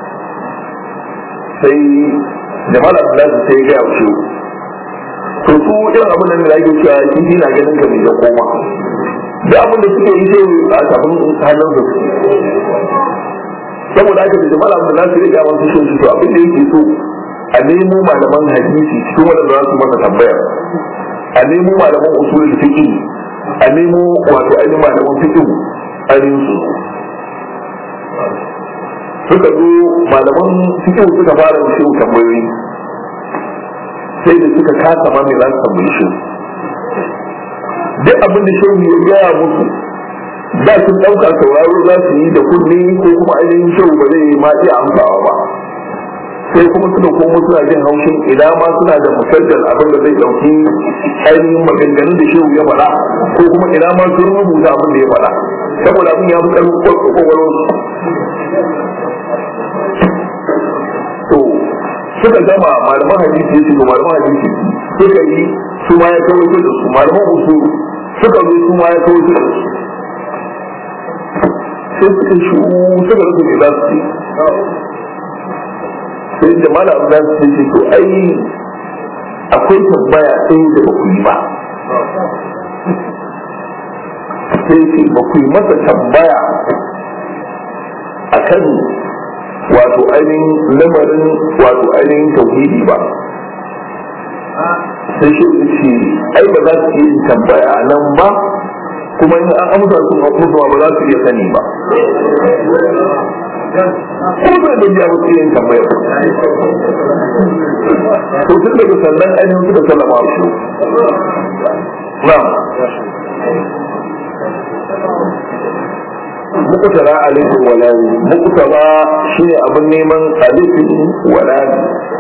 sai jamal abdullahi sai ya gaya wa shehu to su irin abin da ake cewa shi na ganin ka mai da koma da abin da suke yi sai a tafin hannun su saboda aka da jama'a da nasu ya gawa su shi to abin da yake so a nemo malaman hadisi cikin wadanda za su masa tambaya a nemo malaman usulul fiqh a nemo wato ainihin malaman fiqh ainihin su suka zo malaman fiqh suka fara shi tambayoyi sai da suka kasa ma mai za su tambayi shi duk abin da shehu ya gaya musu da sun ɗauka sauraro za su yi da kunne ko kuma ainihin kyau ba zai ma iya amsawa ba sai kuma suna komo suna jin haushin idan ma suna da musaddal abin da zai ɗauki ainihin maganganun da shehu ya faɗa ko kuma idan ma sun rubuta abin da ya faɗa saboda abin ya fi ƙarfin kwakwalwar to suka gama malaman hadisi ya ce malaman hadisi suka yi su ma ya kawo da su malaman usul suka zo su ma ya kawo da su sai suka shi suka rasa ke za su ce sai da malam za su ce to ai akwai tambaya ɗaya da ba ku yi ba sai ce ba ku yi masa tambaya a kan wato ainihin lamarin wato ainihin tauhidi ba sai shi ce ai ba za su iya yin tambaya a nan ba kuma in an amsa sun musu ba za su iya sani ba ko da da ya mutu yin tambaya to tun daga sannan ainihin suka sallama su na mukutara alifin walani mukutara shine abin neman alifin walani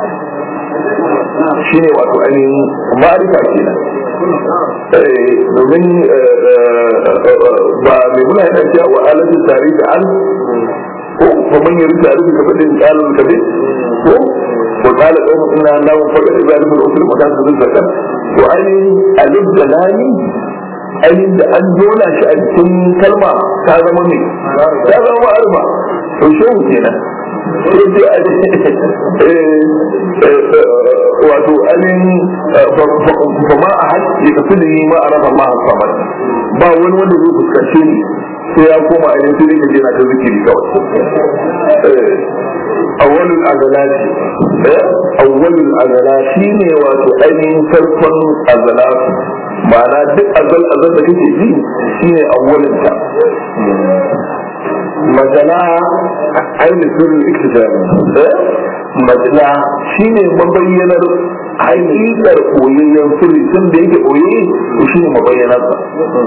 shine wato ainihin ma'arifa kenan domin ba mai muna yana cewa wa alatin tare da an ko ba man yi tare da kamar da tsarin kabe ko ko tsala ɗaukar ina namun faɗa da zai rufe wasu matan su zai zakar to ainihin alif da lani ainihin da an jona shi a cikin kalma ta zama ne ta zama ma'arfa to shehu kenan wato ainihin ba ma a haƙƙi ka fi da yi ma a rafa ma a samar ba wani wanda zai fuskance ni sai ya koma ainihin sai dai ka je na ta zikiri kawai awwalul azalati awwalul azalati ne wato ainihin farkon azalatu ma'ana duk azal azal da kake ji shine awwalinta majala ainihin sirrin iktisari majala shine mabayyanar haƙiƙar koyayyen sirri tun da yake koye shi ne mabayyanarsa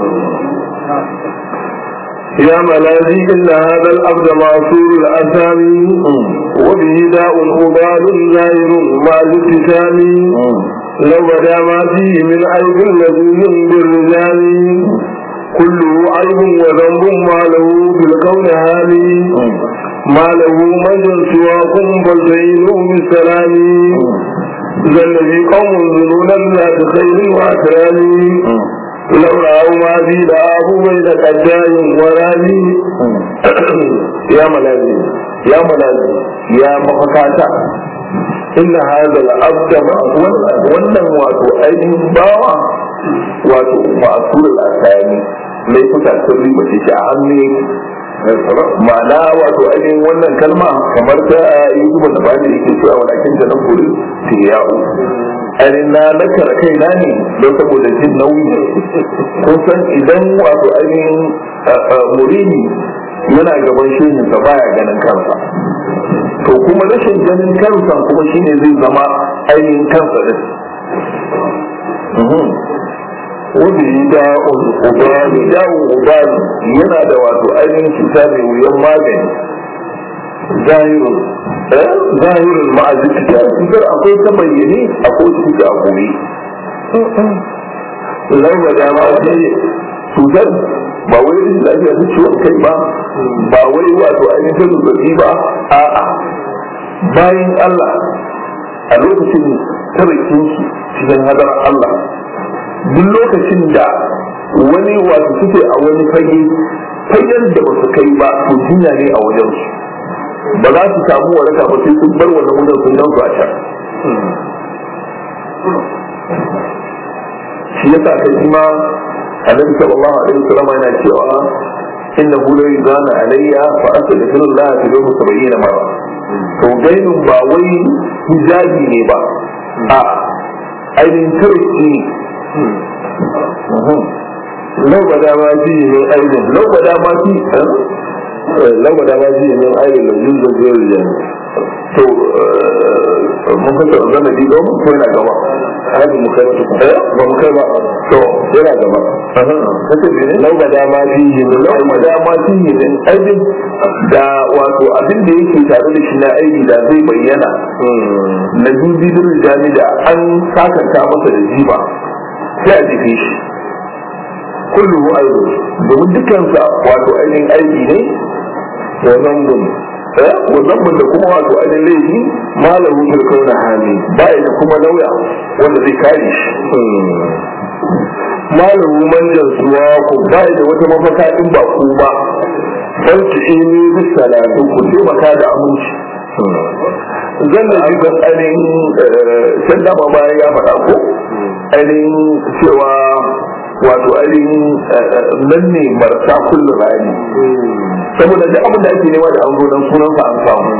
يا ملاذي إن هذا الأبد معصور الأثام وبه داء مضاد زائر مع الابتسام لو بدا ما فيه من عيب لذيذ بالرجال كله عيب وذنب ما له بالكون هامي ما له مجد سواكم فالتعينوا بالسلام ذل في قوم ذنونا ذات خير واكرام لو رأوا ما في لآبوا بين قجاج ورامي يا ملاذي يا ملاذي يا مفكاتا إن هذا الأبد wannan wato ainihin bawa wato ma'asur al'asani mai kusa sun riba ce a hannu ma'ana wato ainihin wannan kalma kamar ta yi zuba da bani yake cewa walakin da na kuri tiyawu ainihin na nakara kai na ne don saboda jin nauyi kun san idan wato ainihin murini yana gaban shehin sa baya ganin kansa to kuma rashin ganin kansa kuma shine zai zama ainihin kansa din wani da'un ubani da'un ubani yana da wato ainihin cuta mai wuyan magani zahirun zahirin ma'azin cuta cutar akwai ta bayyane akwai cuta a gobe laura da ma ce cutar ba wai rashin lafiya ta ciwon kai ba ba wai wato ainihin ta zazzabi ba a'a bayan Allah a lokacin tarakin su cikin hadar Allah duk lokacin da wani wato suke a wani fage fagen da ba su kai ba to jinya ne a wajen su ba za su samu waraka ba sai sun bar wannan wajen sun gan su a can shi yasa kai shi ma annabi sallallahu alaihi wasallam yana cewa innahu la yuzana alayya fa astaghfirullah fi yawmi 70 marra to gainin ba wai hijabi ne ba a ainihin tarki لو بدا ما فيه من أيض لو بدا ما فيه لو بدا ما فيه من أيض لم يوجد غير الجنة to mun fasa zana di don ko yana gaba hadi mu kai mutu eh ba mu kai ba to yana gaba kace ne lau ba dama fihi min lau ma dama shi ne din aibin da wato abin da yake tare da shi na aibi da zai bayyana na dubidin rijali da an sakanta masa da jiba sai a jefe shi kullum aibu domin dukansa wato ainihin aibi ne wa zambun eh wannan da kuma wato ainihin laifi malamin firkau na hali baya da kuma lauya wanda zai kare shi malamu manjan suwa ku baya da wata mafaka in ba ku ba dan su ini bis salatu ku taimaka da aminci zan da ji ban ainihin can dama bayan ya faɗa ko ainihin cewa wato ainihin nan ne marasa kullum rani saboda duk abin da ake nema da an zo dan sunansa an samu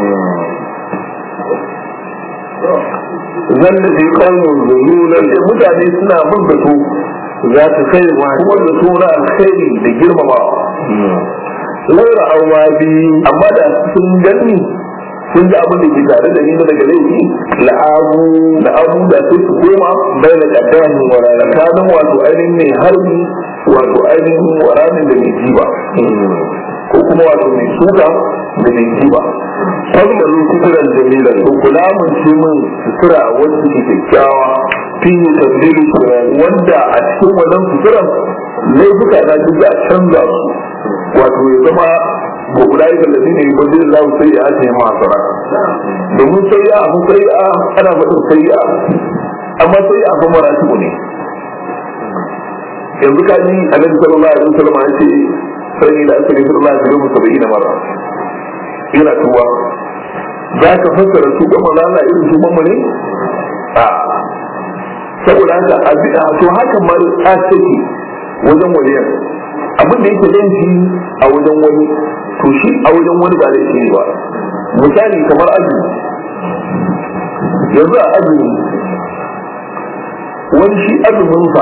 zan da bi kaumun zululan da mutane suna bin da su za ta kai wa kuma da suna alkhairi da girmamawa laura awa bi amma da sun gani sun ga abin da ke tare da ni na daga laifi la'abu da abu da sai su koma bai da kaddamin warara tsakanin wato ainihin mai harbi wato ainihin waranin da mai jiba ko kuma wato mai suka da mai jiba fadlan kuturan jamilan to kula mun ce min sutura wacce ke kyakkyawa fi tabdili wanda a cikin wannan suturan laifuka na duk a canza su wato ya zama ba guda yi kallafi ne ba zai za sai ya ce ma sara domin sai ya abu sai ya ana faɗin sai ya amma sai ya abu maratibu ne yanzu ka ji annabi sallallahu alaihi wasallam an ce sai ni da aka ga sallallahu alaihi wasallam saba'ina marra yana tuwa za ka fassara su gama lana irin su mamma ne a saboda haka abin to haka ma a take wajen waliyan abin da yake laifi a wajen wani to shi a wajen wani ba laifi ne ba misali kamar azumi yanzu a azumi wani shi azuminsa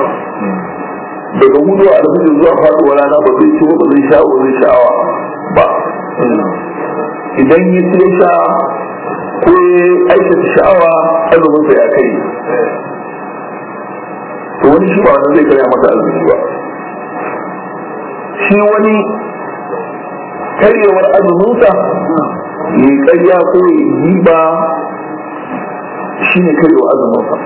daga hudu a alfajir zuwa faduwa rana ba zai ci ba zai sha ba zai sha'awa ba idan ya ci ya sha ko ya aikata sha'awa azuminsa ya kai to wani shi ba wannan zai karya masa azumi ba shi wani karyewar azuminsa ya karya ko ya yi ba shi ne karyewar azuminsa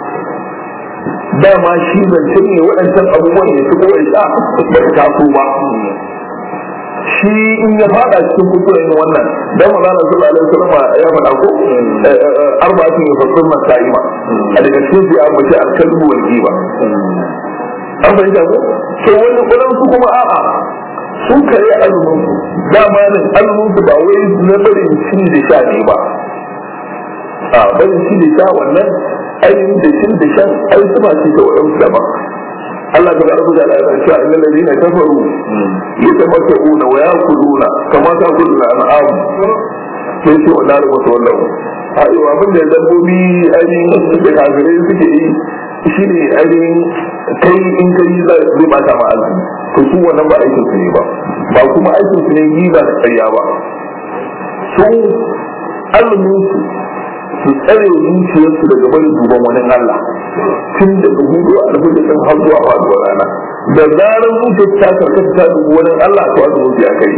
dama shi zance ne waɗancan abubuwan ya fi kowai sha ba ta taso ba shi in ya fada cikin kusurin wannan dan magana sallallahu alaihi wasallam ya faɗa ko arba'atin yafassir na sa'ima a daga cikin su ya ambaci alkalbu wal giba an fahimta ko to wani kullum su kuma a'a sun kare azumin su dama nan azumin su ba wai na barin cin da sha ne ba a barin cin da sha wannan ainihin da cin da shan ai su ba ce da waɗansu daban Allah ta baraka da Allah ya ce innal ladina kafaru yatamatta'una wa ya'kuluna kama ta'kuluna an'am sai ce wa daru wasu wallahu ayo abin da dabbobi ainihin da kafirai suke yi shine ainihin kai in kai zai bata ma azumi to su wannan ba aikin su ne ba ba kuma aikin su ne yi ba da ƙarya ba su azumin su su tsare zuciyarsu daga barin duban wani Allah tun daga hudu a alfajir din har zuwa faduwar rana da zarar zuciyar ta karkata ta dubi wani Allah to azumin su ya kai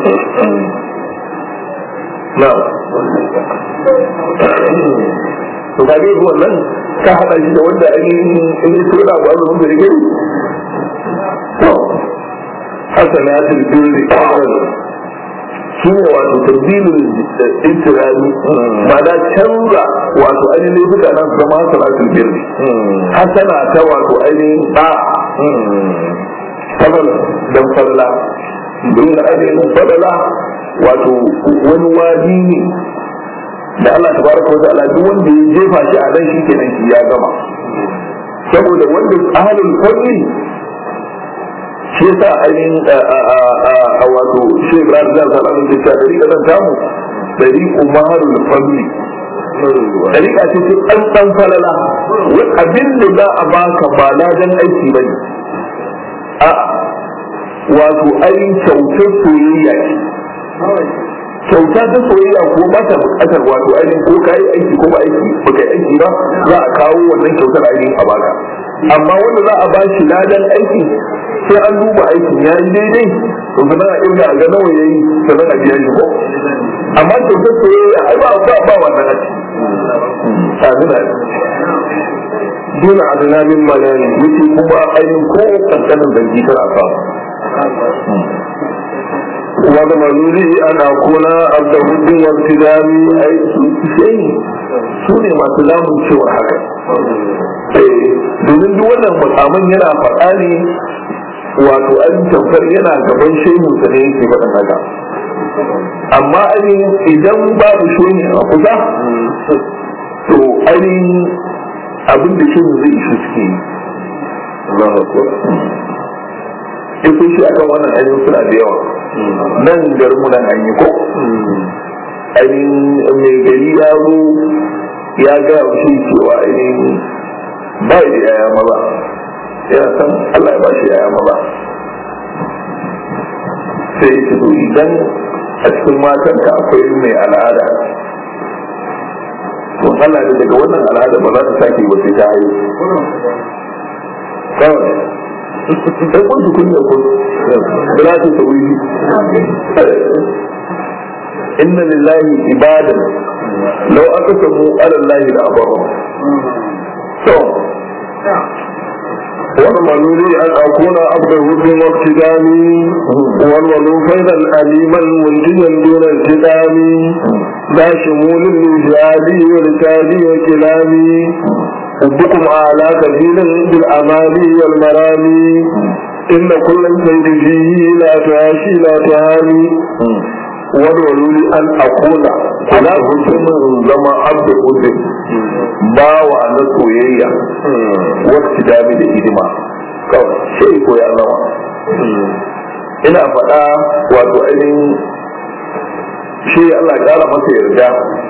na'am to ga dai wannan ka hada shi da wanda ainihin in yi tura ba azumin da yake to hasanatul birri shi ne wato tabbilin intirani ma'ana canza wato ainihin duka nan su zama hasanatul birri hasana ta wato ainihin da fadala dan fadala don ainihin fadala wato wani wadi ne da Allah tabaraka wa ta'ala duk wanda ya jefa shi a nan shikenan shi ya gama saboda wanda ahlul fadli shi yasa ainihin a wato shi Ibrahim da ta alamun da ta dari kasan tamu dari umarul fadli dariƙa ce ce ɗan ɗan falala wani abin da za a baka ba ladan aiki ba ne a wato ainihin kyautar soyayya ce kyauta ta soyayya ko ba ta bukatar wato ainihin ko ka yi aiki ko ba aiki ba ka yi aiki ba za a kawo wannan kyautar ainihin a baka amma wanda za a bashi ladan aiki sai an duba aikin ya yi daidai to sannan a irga a ga nawa ya yi sannan a biya shi ko amma kyautar soyayya ai ba ba ba wannan a ciki amina dole adana min malani yake kuma ainihin ko kankanin zangi tana samu wanda manuri an akuna abda hudin wabtidami ai su sai su ne masu lamun cewar haka domin duk wannan makaman yana faɗa ne wato an tamfar yana gaban shehun sa ne yake faɗin haka amma ainihin idan babu shehin a kusa to ainihin abin da shehun zai isu suke yi Allahu Akbar shi akan wannan ainihin suna da yawa nan garinmu nan an yi ko ainihin mai gari ya zo ya ga shi cewa ainihin ba da yaya maza yana san Allah ya ba shi yaya maza sai ya ce to idan a cikin matan ka akwai mai al'ada to Allah da daga wannan al'ada ba za ta sake ba sai ta haihu kawai sai kun tukun ne kun da za ta sauyi inna lillahi ibadan law aqsamu ala allahi la abara to والمنوري أن أكون عبد الهد واقتدامي والولو فيضا أليما منجيا دون التدام ذا شمول لجهادي ولتالي وكلامي حبكم أعلى كثيرا بالأمالي والمرامي إن كل سيد فيه لا تعاشي لا تهاني wadwaluli an akuna kula hukumin zama abda hudun bawa na soyayya wacce dami da hidima kawai sai ko ya zama ina faɗa wato ainihin shi Allah ƙara masa yarda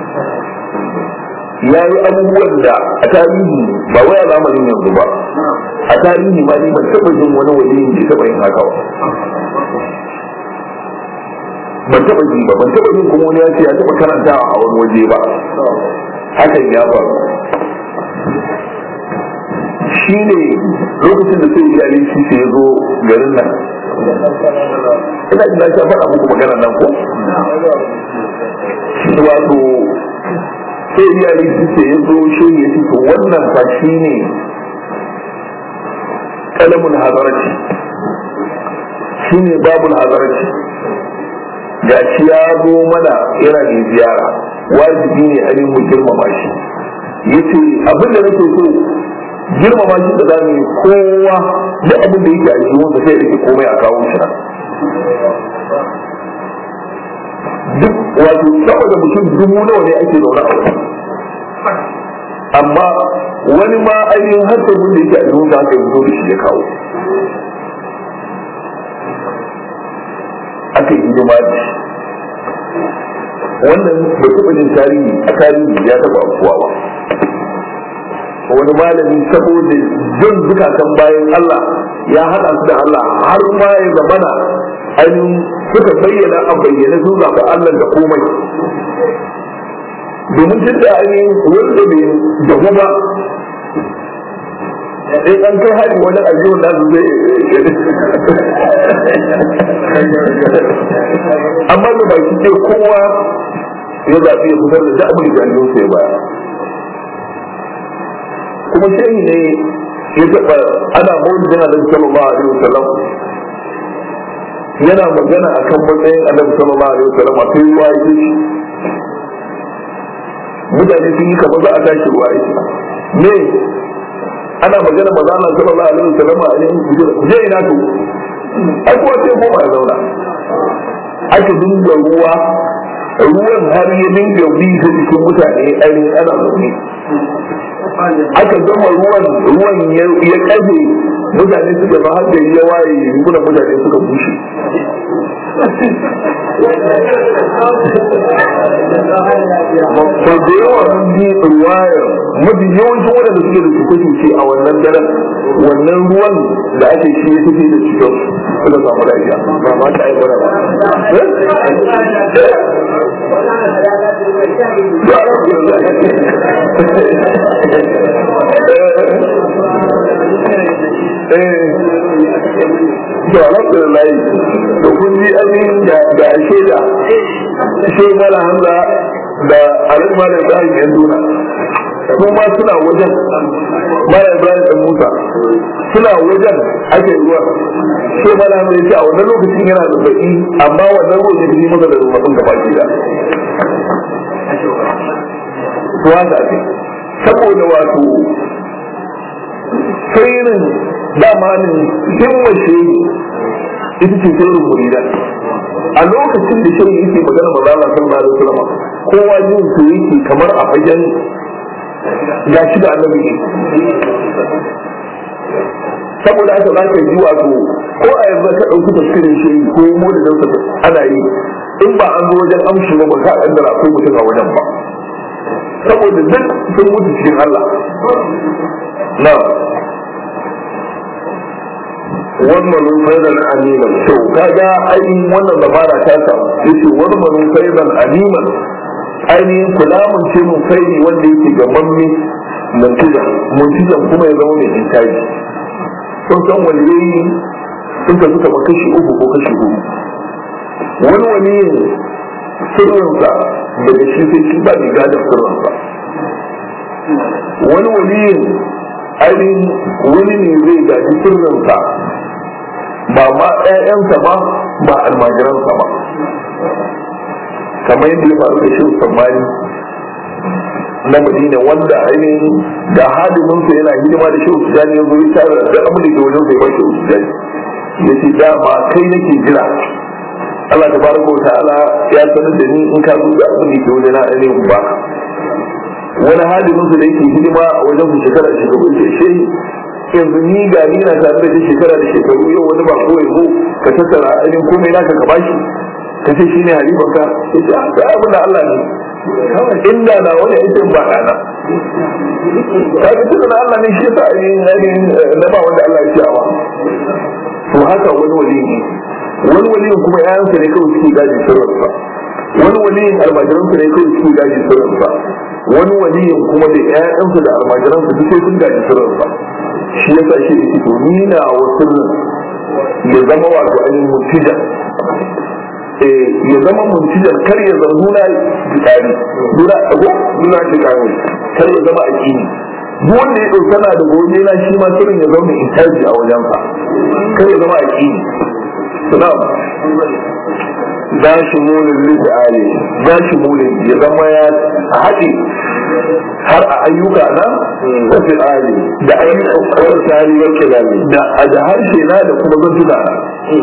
ya yi abubuwan da a tarihi ba wai a zamanin yanzu ba a tarihi ma ni ban taɓa jin wani waliyin da taɓa yin haka ba ban taba ji ba ban taba jin kuma wani ya ce ya taba karantawa a wani waje ba hakan ya faru shi ne lokacin da sai iyali shi sai ya zo garin nan ina ina ta faɗa muku magana nan ko wato sai iyali shi sai ya zo shi ya ce to wannan fa shi ne kalamun hazarci shi ne babul hazarci ga shi ya zo mana yana da ziyara wajibi ne ainihin mu girmama shi yace abin da nake so girmama shi da zamu yi kowa da abin da yake a jiwon da sai rike komai a kawo shi nan duk wato saboda mutum dubu nawa ne ake zaune a wani amma wani ma ainihin har da da yake a jiwon da aka yi da shi ya kawo aka yi hidima da shi wannan bai taɓa jin tarihi a tarihi ya taɓa afuwa ba wani malami saboda jin zukatan bayan Allah ya haɗa su da Allah har ma ya zamana ainihin suka bayyana a bayyana sun zaɓi Allah da komai domin jin da ainihin wanda bai jahu ba in an kai hari wani ajiyar nasu zai amma da baki ce kowa ya zaɓi ya fitar da da'amul jami'in sai baya kuma shehi ne ya taɓa ana maulidin annabi sallallahu alaihi wasallam yana magana akan matsayin annabi sallallahu alaihi wasallam a kai ruwa yake shi mutane sun yi kamar za a tashi ruwa yake me ana magana maza Allah sallallahu alaihi wasallam a yin je ina to ai kuwa sai koma ya zauna aka dinga ruwa ruwan har ya dinga bi ta cikin mutane ainihin ana zaune aka gama ruwan ruwan ya kafe mutane suka ba har da ya waye rigunan mutane suka bushe sau da yawa mun ji ruwayar mafi yawancin waɗanda suke da su kuke a wannan daren wannan ruwan da ake shi ya tafi da cikin suka samu lafiya ba ma ta aikata ba ya alhamdulillah to alhamdulillah to kun ji abin da da shaida shi mala hamza da alhaji da ibrahim yan duna su ma suna wajen mala ibrahim dan musa suna wajen ake ruwa shi mala hamza ya ce a wannan lokacin yana da baki amma wannan ruwan ya fi masa da rubutun gaba ki da to haka ake saboda wato sirrin damanin himmace ita ce sirrin murida a lokacin da shirin yake magana ba za a san da sallama kowa yin su yake kamar a fagen ya shi da annabi ne saboda haka za ka ji wato ko a yanzu ka ɗauki tafsirin shi ko mu da nan ana yi in ba an zo wajen amshi ba ba ka ɗan akwai mutum a wajen ba saboda duk sun mutu cikin Allah na wannan faidan aliman to kaga ainihin wannan dabara ta samu yace wannan faidan aliman ainihin kulamun ce mun faidi wanda yake gaban ne mantija mantijan kuma ya zama mai intaji sun san waliyayi sun ka suka kashi uku ko kashi hudu wani waliyin sirrinsa daga shi sai shi ba mai gadon sirrinsa wani waliyin ainihin wani ne zai gaji sirrinsa ba ma ɗayansa ba ba almajiransa ba kamar yadda ya faru da shi sammani na madina wanda ainihin da hadiminsa yana hidima da shi sujani ya zo ya tara da abin da ke wajen sai ba shi sujani ya ce dama kai nake jira Allah ta baraka wa ta'ala ya sanar da ni in ka zo da abin da ke wajen ainihin ba wani hadiminsa da yake hidima a wajen su shekara da shekaru ce shi yanzu ni ga ni na tare da shi shekara da shekaru yau wani ba ko yanzu ka tattara ainihin komai naka ka bashi ka ce shi ne halifan ka ya ce a ga abin da Allah ne inda na wani aikin ba ɗana ka ga tunda na Allah ne shi yasa ainihin ainihin na ba wanda Allah ya ce awa to haka wani wali ne wani waliyin kuma yayansa ne kawai suke gaji sirrinsa wani waliyin almajiransa ne kawai suke gaji sirrinsa wani waliyin kuma da ƴaƴansa da almajiransa duk sai sun gaji sirrinsa shi yasa shi da to ni na wa sirrin ya zama wato ainihin mutijan ya zama muntijan kar ya zama nuna jikari nuna ago nuna jikari kar ya zama aƙini duk wanda ya ɗauka na da gobe na shi ma sirrin ya zama intaji a wajensa kar ya zama aƙini na'am za shi mulin lisa'ali za shi mulin ya zama ya haɗe har a ayyuka na wasu ali da ayyuka kawar tari wa kirami da a da harshe na da kuma zantuna na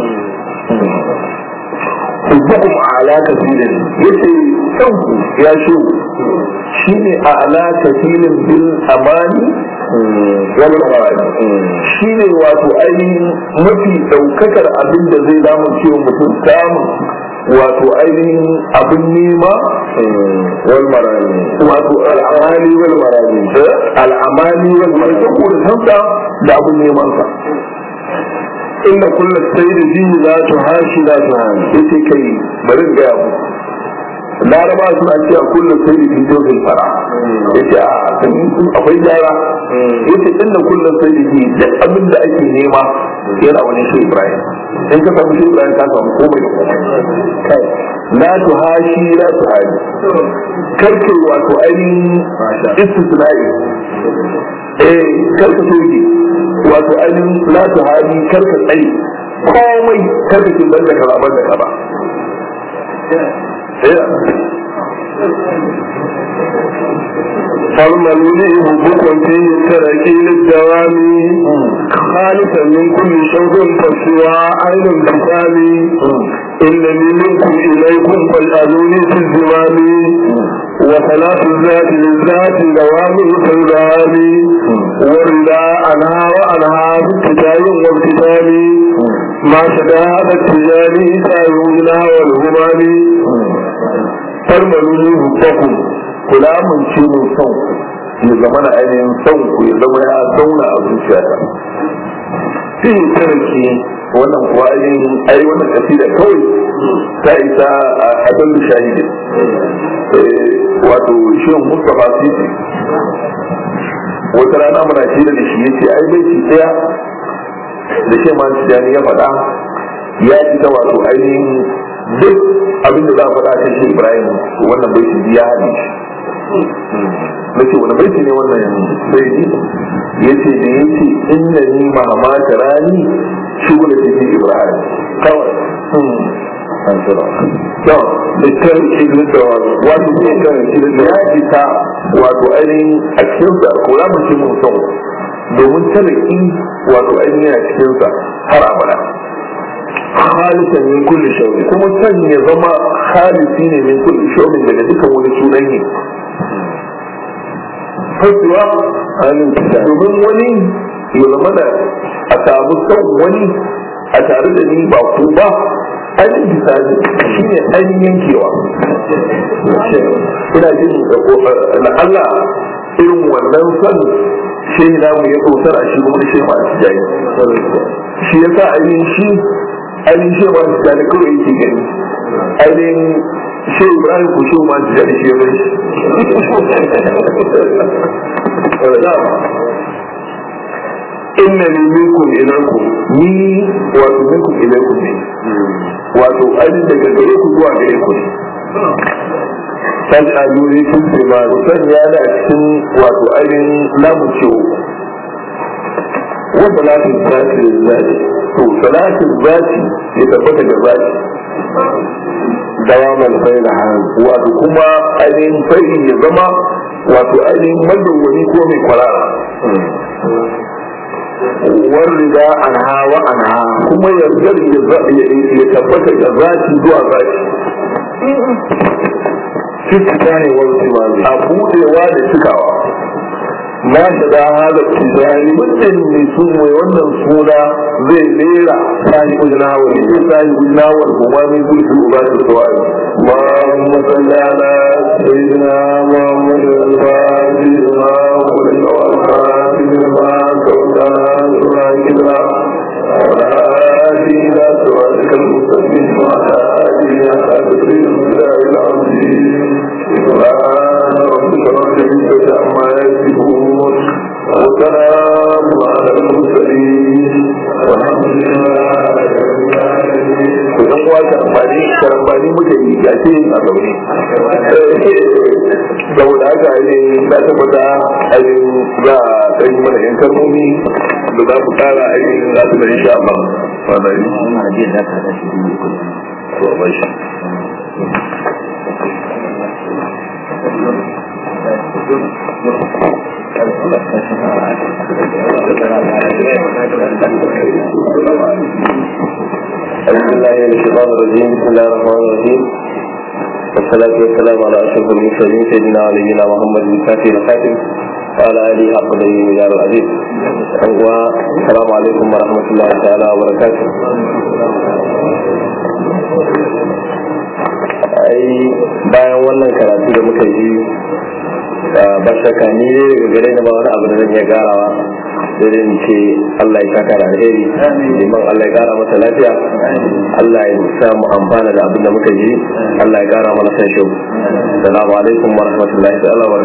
Hubbukum ala kasirin yace kanku ya shi shi ne a ala kasirin bil amani wal marani shi ne wato ainihin mafi daukakar abin da zai damu cewa mutum samun wato ainihin abin nema wal marani wato al'amali wal marani al'amali wal marani saboda sansa da abin neman sa inda kullum sai da jini za ta hashi za ta hannu yace kai bari ga yabu laraba suna cewa kullum sai da jini dozin fara yace a kan akwai gyara yace inda kullum sai da jini duk abin da ake nema yana wani shi ibrahim in ka samu shi ibrahim ka samu komai da komai la tu hashi la tu hali karke wato ainihin istisna'i eh karka soke wato ainihin la tu hali karka tsaye komai karka kin banda kaza banda kaza فالملولي حبكم فيه التركي للدوام خالصا من كل شوق فالسوى عين الكتاب إنني منكم إليكم فاجعلوني في الزمام وثلاث الذات للذات دوام كالدوام والرضا عنها وعنها بابتداء وابتدام ما شبه التجاري سائرنا والهمام farmaluni hubbakum kula mun ce mun son ya zama na ainihin son ku ya zama ya zauna a zuciyata fi tarki wannan kuwa ainihin ai wannan kasida kawai ta isa a dan shahidi wato shi Mustafa Sisi wata rana muna shirya da shi yace ai bai ci tsaya da shi ma tijani ya faɗa ya ci ta wato ainihin duk abin da za a faɗa kan shi Ibrahim wannan bai ci ya haɗe shi na ce wani baiti ne wannan baiti ya ce da ya ce inda ni mahama ta rani shugula ce ce ibrahim kawai an tsira to da kan shirin da wato ne kan shirin da ya isa wato ainihin a cikin sa ko ya mace mun son domin tariki wato ainihin a cikin sa har abada halisan min kulli shawmi kuma san ya zama halisi ne min kulli shawmi daga dukkan wani sunan ne fasuwa domin wani ya zama da a samu son wani a tare da ni ba ku ba ainihin bisani shi ne ainihin yankewa ina jin na Allah irin wannan son shehi namu ya tsotar a shi kuma shi ma a jayi shi ya sa ainihin shi ainihin shi ma a jayi kawai yake gani ainihin shi ibrahim ko shi ma a jayi shi ya bai inna ni minkum ilaykum ni wato minkum ilaykum ne wato ainihin daga gare ku zuwa gare ku ne san ajuri sun ce ma san ya da cikin wato ainihin lamu ciwo wanda latin zati da zati to salatin zati ya tabbata da zati dawaman faila wato kuma ainihin fari ya zama wato ainihin madawwani ko mai kwarara warrida anha wa anha kuma yardar ya tabbata da zaki zuwa zaki fiska ne wani wani a budewa da cikawa na shiga halar tijani mutum mai su mai wannan suna zai lera sani ujina wa ne sani ujina wa kuma min gulfi uba da suwai ma masallana sayyidina muhammad al-fatihi ma kullu al-fatihi ma kautana sura kidra وآتينا صراطك المستقيم وعلى آله حسب الله العظيم سبحان ربك رب العزة عما يصفون وسلام على المرسلين والحمد لله رب العالمين kusan kuwa karambani karambani muke yi ga ce a zaune saboda haka ne na tabbata ainihin za a ɗan mana yan kalmomi da za ku kara ainihin za su da insha Allah fadari to ba shi أعوذ بالله من الشيطان الرجيم بسم الله الرحمن الرحيم والصلاة والسلام على أشرف المرسلين سيدنا ونبينا محمد الفاتح الخاتم وعلى آله حق قدره مجال العزيز السلام عليكم ورحمة الله تعالى وبركاته ai bayan wannan karatu da muka yi ba shakka ni ne daga gare da ba wani abu da zan iya garawa sai dai ce Allah ya saka da alheri liman Allah ya kara masa lafiya Allah ya sa mu amfana da abin da muka yi Allah ya kara mana san shi assalamu alaikum wa rahmatullahi ta'ala wa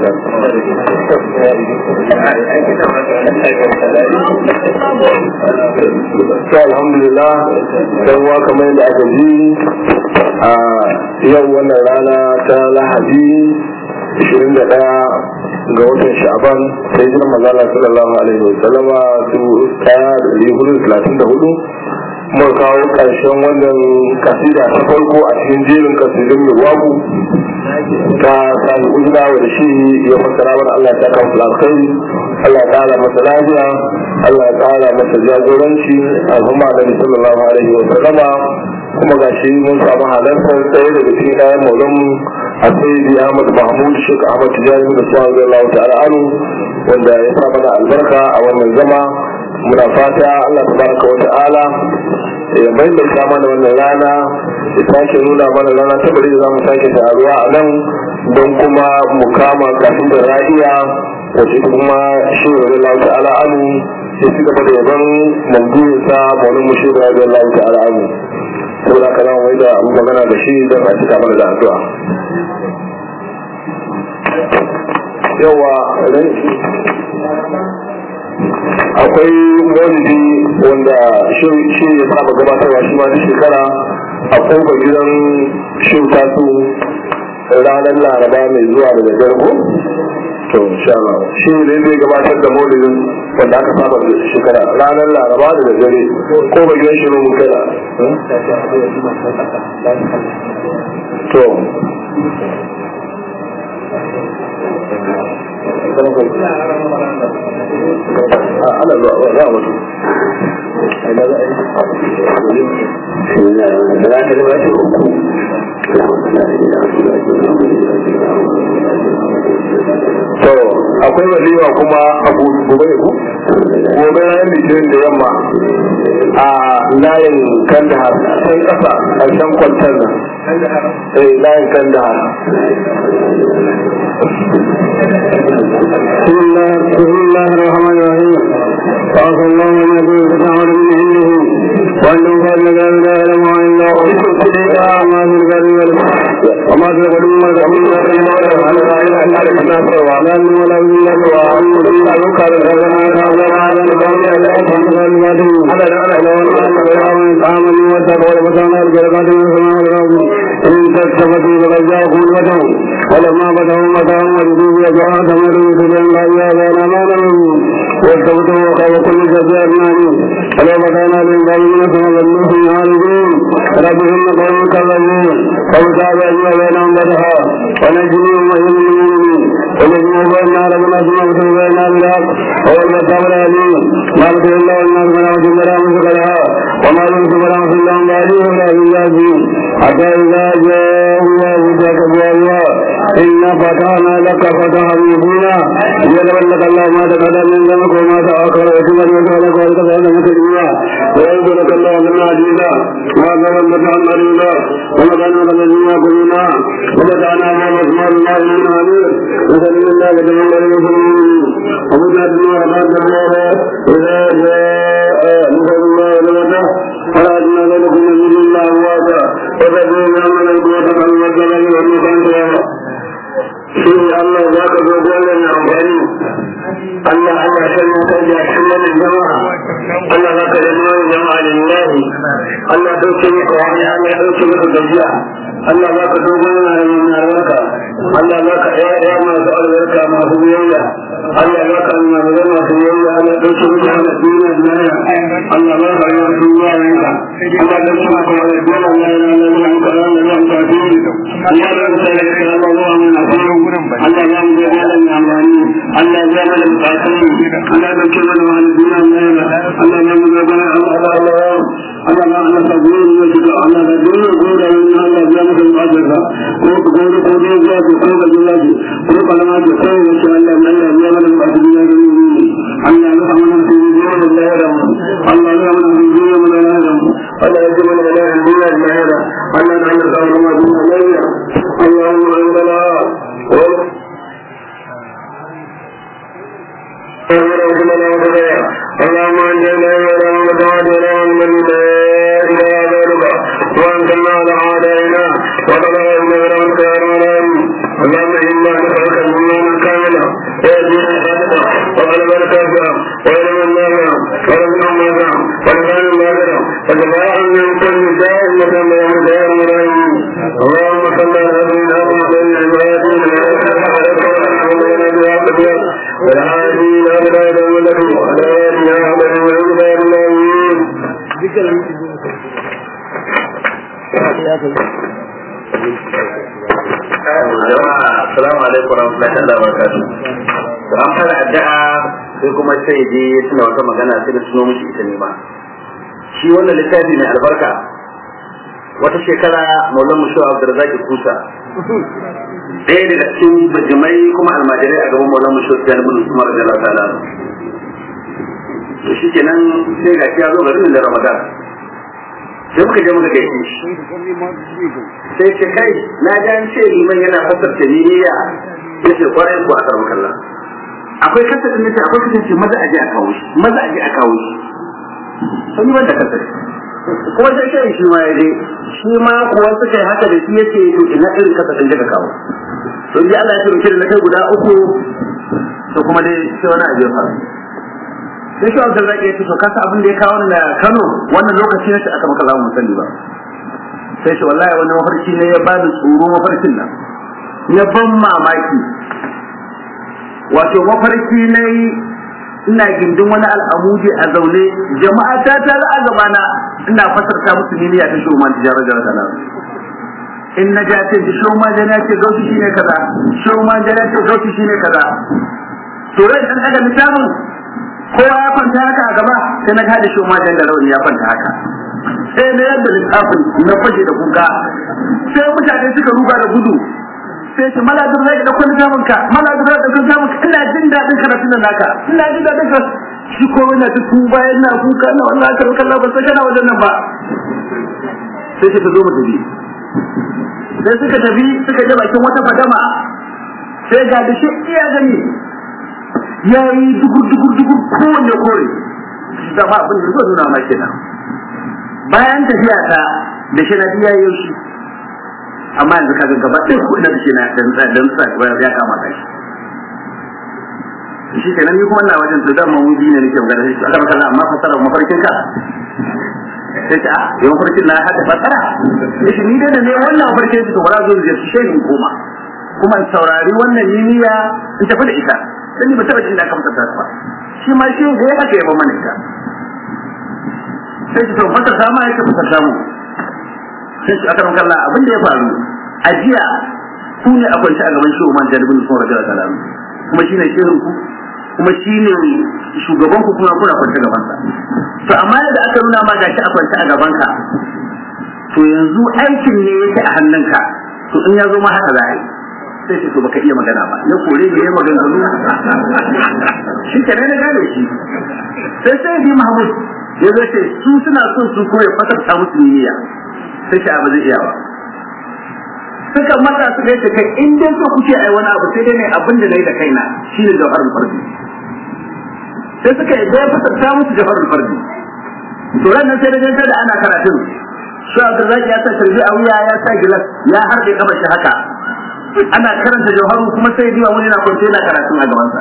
barakatuh alhamdulillah dan wa kamar yadda aka ji a yau wannan rana ta lahadi 21 ga watan sha'ban sai jiran mazala sallallahu alaihi wa sallama dubu ɗaya da ɗari hudu talatin da hudu mun kawo ƙarshen wannan kasida ta farko a cikin jerin kasidun milwaku ta sami ujina da shi ya fassara mana Allah ya saka masa alkhairi Allah ya ƙara masa lafiya Allah ya ƙara masa jagoranci al'umma da sallallahu alaihi wa sallama kuma ga shi mun samu halartar tsaye daga cikin ɗayan maulan a sayyidi ahmad mahmud shek ahmad tijani da suwa zai lau ta'ala anu wanda ya sa mana albarka a wannan zama muna fata allah tabaraka wa ta'ala ya maimaita mana wannan rana ya sake nuna mana rana ta bari da za mu sake taruwa a nan don kuma mu kama kafin da ra'iya wace kuma shi zai lau ta'ala anu ya ci gaba da yaban mamdurinsa maulan mu shi zai lau ta'ala anu saboda haka zan wai da magana da shi don a cika mana da addu'a yawa akwai maulidi wanda shi ya saba gabatarwa shi ma duk shekara a koba gidan shin tasu ranar laraba mai zuwa da daddare ko to insha Allah shi ne zai gabatar da maulidin wanda aka saba da shekara ranar laraba da daddare ko ba gidan shi mun kada to ana zuwa za a mutu to akwai walima kuma a gobe ku gobe ranar litinin da yamma a layin kandahar can kasa a can kwantar nan eh layin kandahar بسم الله بسم الله الرحمن الرحيم وعسى الله ان يكون تتعمل من عنده وانه قد لا اله الا هو الا هو ما في البر والبحر وما في القلوب ما تحمل ولا من ولا من الله وعن الا يقال الحسنى هذا على القوم لا يفهم المدين على تعامل وتقوى وتعالى الجلبات من السماء والارض ان تستفتوا فقد جاءكم الفتح ولما فتحوا متاعهم وجدوا يجعل تمروا سبحان الله يا بين امانهم واستفتوا وقال كل جزاء مالي ولو فتحنا للظالمين ثم ظلوا في عارضين ربهم قوم كذبون فوتاب اجوا بينهم فتحا ونجنيهم وهم المؤمنين ونجنوا بيننا ربنا ثم فتحوا بيننا بالحق هو الفتاح العليم ما فتح الله الناس من عبد الله مسكرها وما يمسك رحمه الله بعده ولا بالله حتى اذا جاء الله ذاك الله إنا فتحنا لك فتحا مبينا يغفر لك الله ما تقدم من ذنبك وما تأخر وتمر لك ولك فإن مسلميا ويغفر لك الله من عزيزا وأكبر فتحا مريضا ومكان لك الذين يقولون وفتحنا ما مسمى الله من عمير وسلم الله وتمنى للمسلمين وفتحت ما رفعت الله إذا جاء نصر الله ولمته فلا أدنى ذلكم من دون الله واتا وتدعون من القوة والمجد والمكان shi Allah za ka zo dole na amfani Allah Allah san mu kai da shi ne jama'a Allah za ka zama jama'a lillahi Allah dauke ni ko wani Allah dauke ni ko gajiya Allah za ka zo dole na na albarka Allah za ka ya ya masu albarka masu biyayya Allah za ka nuna da masu biyayya Allah dauke ni ko wani duniya duniya Allah za ka yi wa duniya yanka Allah dauke ni ko wani duniya Allah ya lalata mu kana da mu ka duniya Allah za ka yi ka Allah mu na Allah ya mu da malam ya amfani Allah ya mana bukatun Allah ya dauke mana wani duniya ne Allah ya mu da bana Allah Allah Allah ya Allah ta gudu ne shi Allah da dole gore ne Allah ya mu da bukatun ko gore ko ne ya ko ko ga Allah ko kalama ko ko ne shi Allah Allah ya mana bukatun ne Allah ya mana su ne da Allah Allah ya mana su ne da Allah Allah ya mana da duniya da lahira Allah ya mana da duniya اللهم عندنا اللهم انجنا ولا مدعنا ولا من لا اله غيرك وانت المال علينا وقد غيرنا ولا خير اللهم انا نسالك الايمان كاملا ويدين صادقا وقلبا كافرا وعلما نافعا ورزقا نافعا ولسانا نافعا وشفاعا من كل داء وكما يوم دار مرايين اللهم صل على سيدنا محمد والهادي الى بلاد الملك وعلى اله وصحبه وعلى الله jama'a assalamu alaikum warahmatullahi wabarakatuh to an fara addu'a sai kuma sai je suna wata magana sai da suno miki ita ne ba shi wannan littafi mai albarka wata shekara maulan mu shuwa abdurrazak kusa ɗaya daga cikin bajimai kuma almajirai a gaban maulan mu shuwa da bin umar da Allah ta'ala to shi kenan sai ga ya zo garin da ramadan sai muka je muka gaishe shi sai ce kai na ji an ce liman yana fasarta niyya ya ce kwarai ko a karɓar kalla akwai kasar da nace akwai kasar ce maza aje a kawo shi maza aje a kawo shi sun yi wanda kasar kuma sai kai shi ma ya je shi ma kuwa suka yi haka da shi yace to ina irin kasa kan ka kawo to ji Allah ya ce da kai guda uku to kuma dai sai wani abu ya faru sai shi Abdul Zaki ya ce to kasa abin da ya kawo ni na Kano wannan lokaci ne aka maka zamu sani ba sai shi wallahi wani mafarki ne ya bani tsoro mafarkin nan ya ban mamaki wato mafarki ne ina gindin wani al'amudi a zaune jama'a ta ta a gabana ina fasarta musu niyya ta shoman tijara da rana in na ja ce shoman jana ce gauti shine kaza shoman jana ce gauti shine kaza to rai dan daga littafin kowa ya kwanta haka a gaba sai na kada shoman jan da rauni ya kwanta haka sai na yadda littafin na fashe da kuka sai mutane suka ruga da gudu sai ce mala da zai da kwani samun ka mala da zai da kwani samun ka ina jin daɗin karatun nan naka ina jin daɗin ka shi ko ina duk ku bayan na kuka na wannan aka rukan na ban san kana wajen nan ba sai suka zo mu tafi sai suka tafi suka je bakin wata fadama sai ga da shi iya gani ya yi dugur dugur dugur kowanne kore da ma abin da zuwa nuna ma kenan bayan tafiya ta da shi na biya yau shi amma yanzu kaga gaba ɗaya kuɗin da shi na dan dan sa ya kama kai shi kenan ni kuma ina wajen da dama wuri ne nake magana shi aka maka amma fasara mafarkin ka sai ta ya mafarkin na hada fasara shi ni dai da ne wannan mafarkin shi to bara zo da shi shehin koma kuma in saurari wannan niyya in tafi da ita dan ni ba taba jin da aka fasara ba shi ma shi da ya haka ya ba mana ita sai to fasara ma yake fasara mu sai shi aka maka Allah abin da ya faru a jiya ku ne a kwance a gaban shi Umar Jalibin sun rajala salam kuma shi ne shehin ku kuma shi ne shugaban ku kuma kuna kwance gaban sa to amma da aka nuna ma gashi a kwance a gaban ka to yanzu aikin ne yake a hannunka to in ya zo ma haka za a yi sai shi to baka iya magana ba ya kore ne ya maganganu shi ke na gane shi sai sai bi Mahmud ya zo ce su suna so su koya fasarta musu niyya sai shi abu zai iya ba suka mata su kai kai in dai so kuke ai wani abu sai dai ne abin da nayi da kaina shine jawharul fardi sai suka yi da fasarta musu jawharul fardi to ran nan sai da ganta da ana karatun shi Abdullahi ya sa shirbi a wuya ya sa gilas ya harbe kama shi haka ana karanta jawharu kuma sai diwa wani na kwance yana karatun a gabansa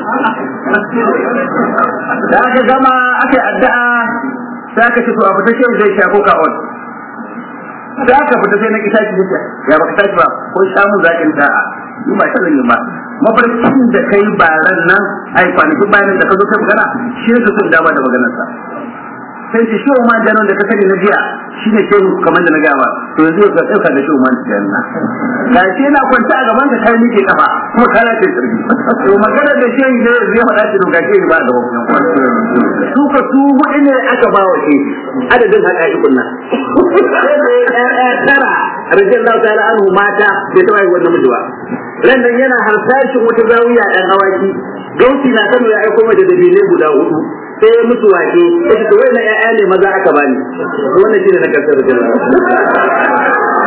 da aka gama aka yi addu'a sai aka ce to abu ta zai shafo ka on da aka fita sai na ki tashi da ya baka tashi ba ko samu zakin da'a ni ba sanin ba mafarkin da kai ba ran nan ai kwanakin bayanin da ka zo kai magana shi ne sun dama da maganar sa sai shi shi ma janon da ka sani na jiya shi ne shehu kamar da na gaya ba to yanzu ka tsauka da shehu man janna ga shi yana kwanta a gaban ka kai nike kafa kuma kana ce sirri to maganar da shehu ne zai faɗa shi ga shehu ba da wannan su ka su hudu ne aka ba wa shi adadin haka ikun nan sai da ya tara radiyallahu ta'ala anhu mata bai taɓa yi wannan miji ba ran nan yana harsashin wata zawiya ɗan awaki gauti na kano ya aiko mai da dalilai guda hudu sai ya mutu wake ya ce wai na ƴaƴa ne maza aka bani wannan shine na kasar da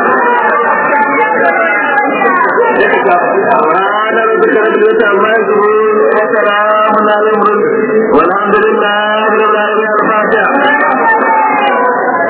ranar da karatu ta amma yanzu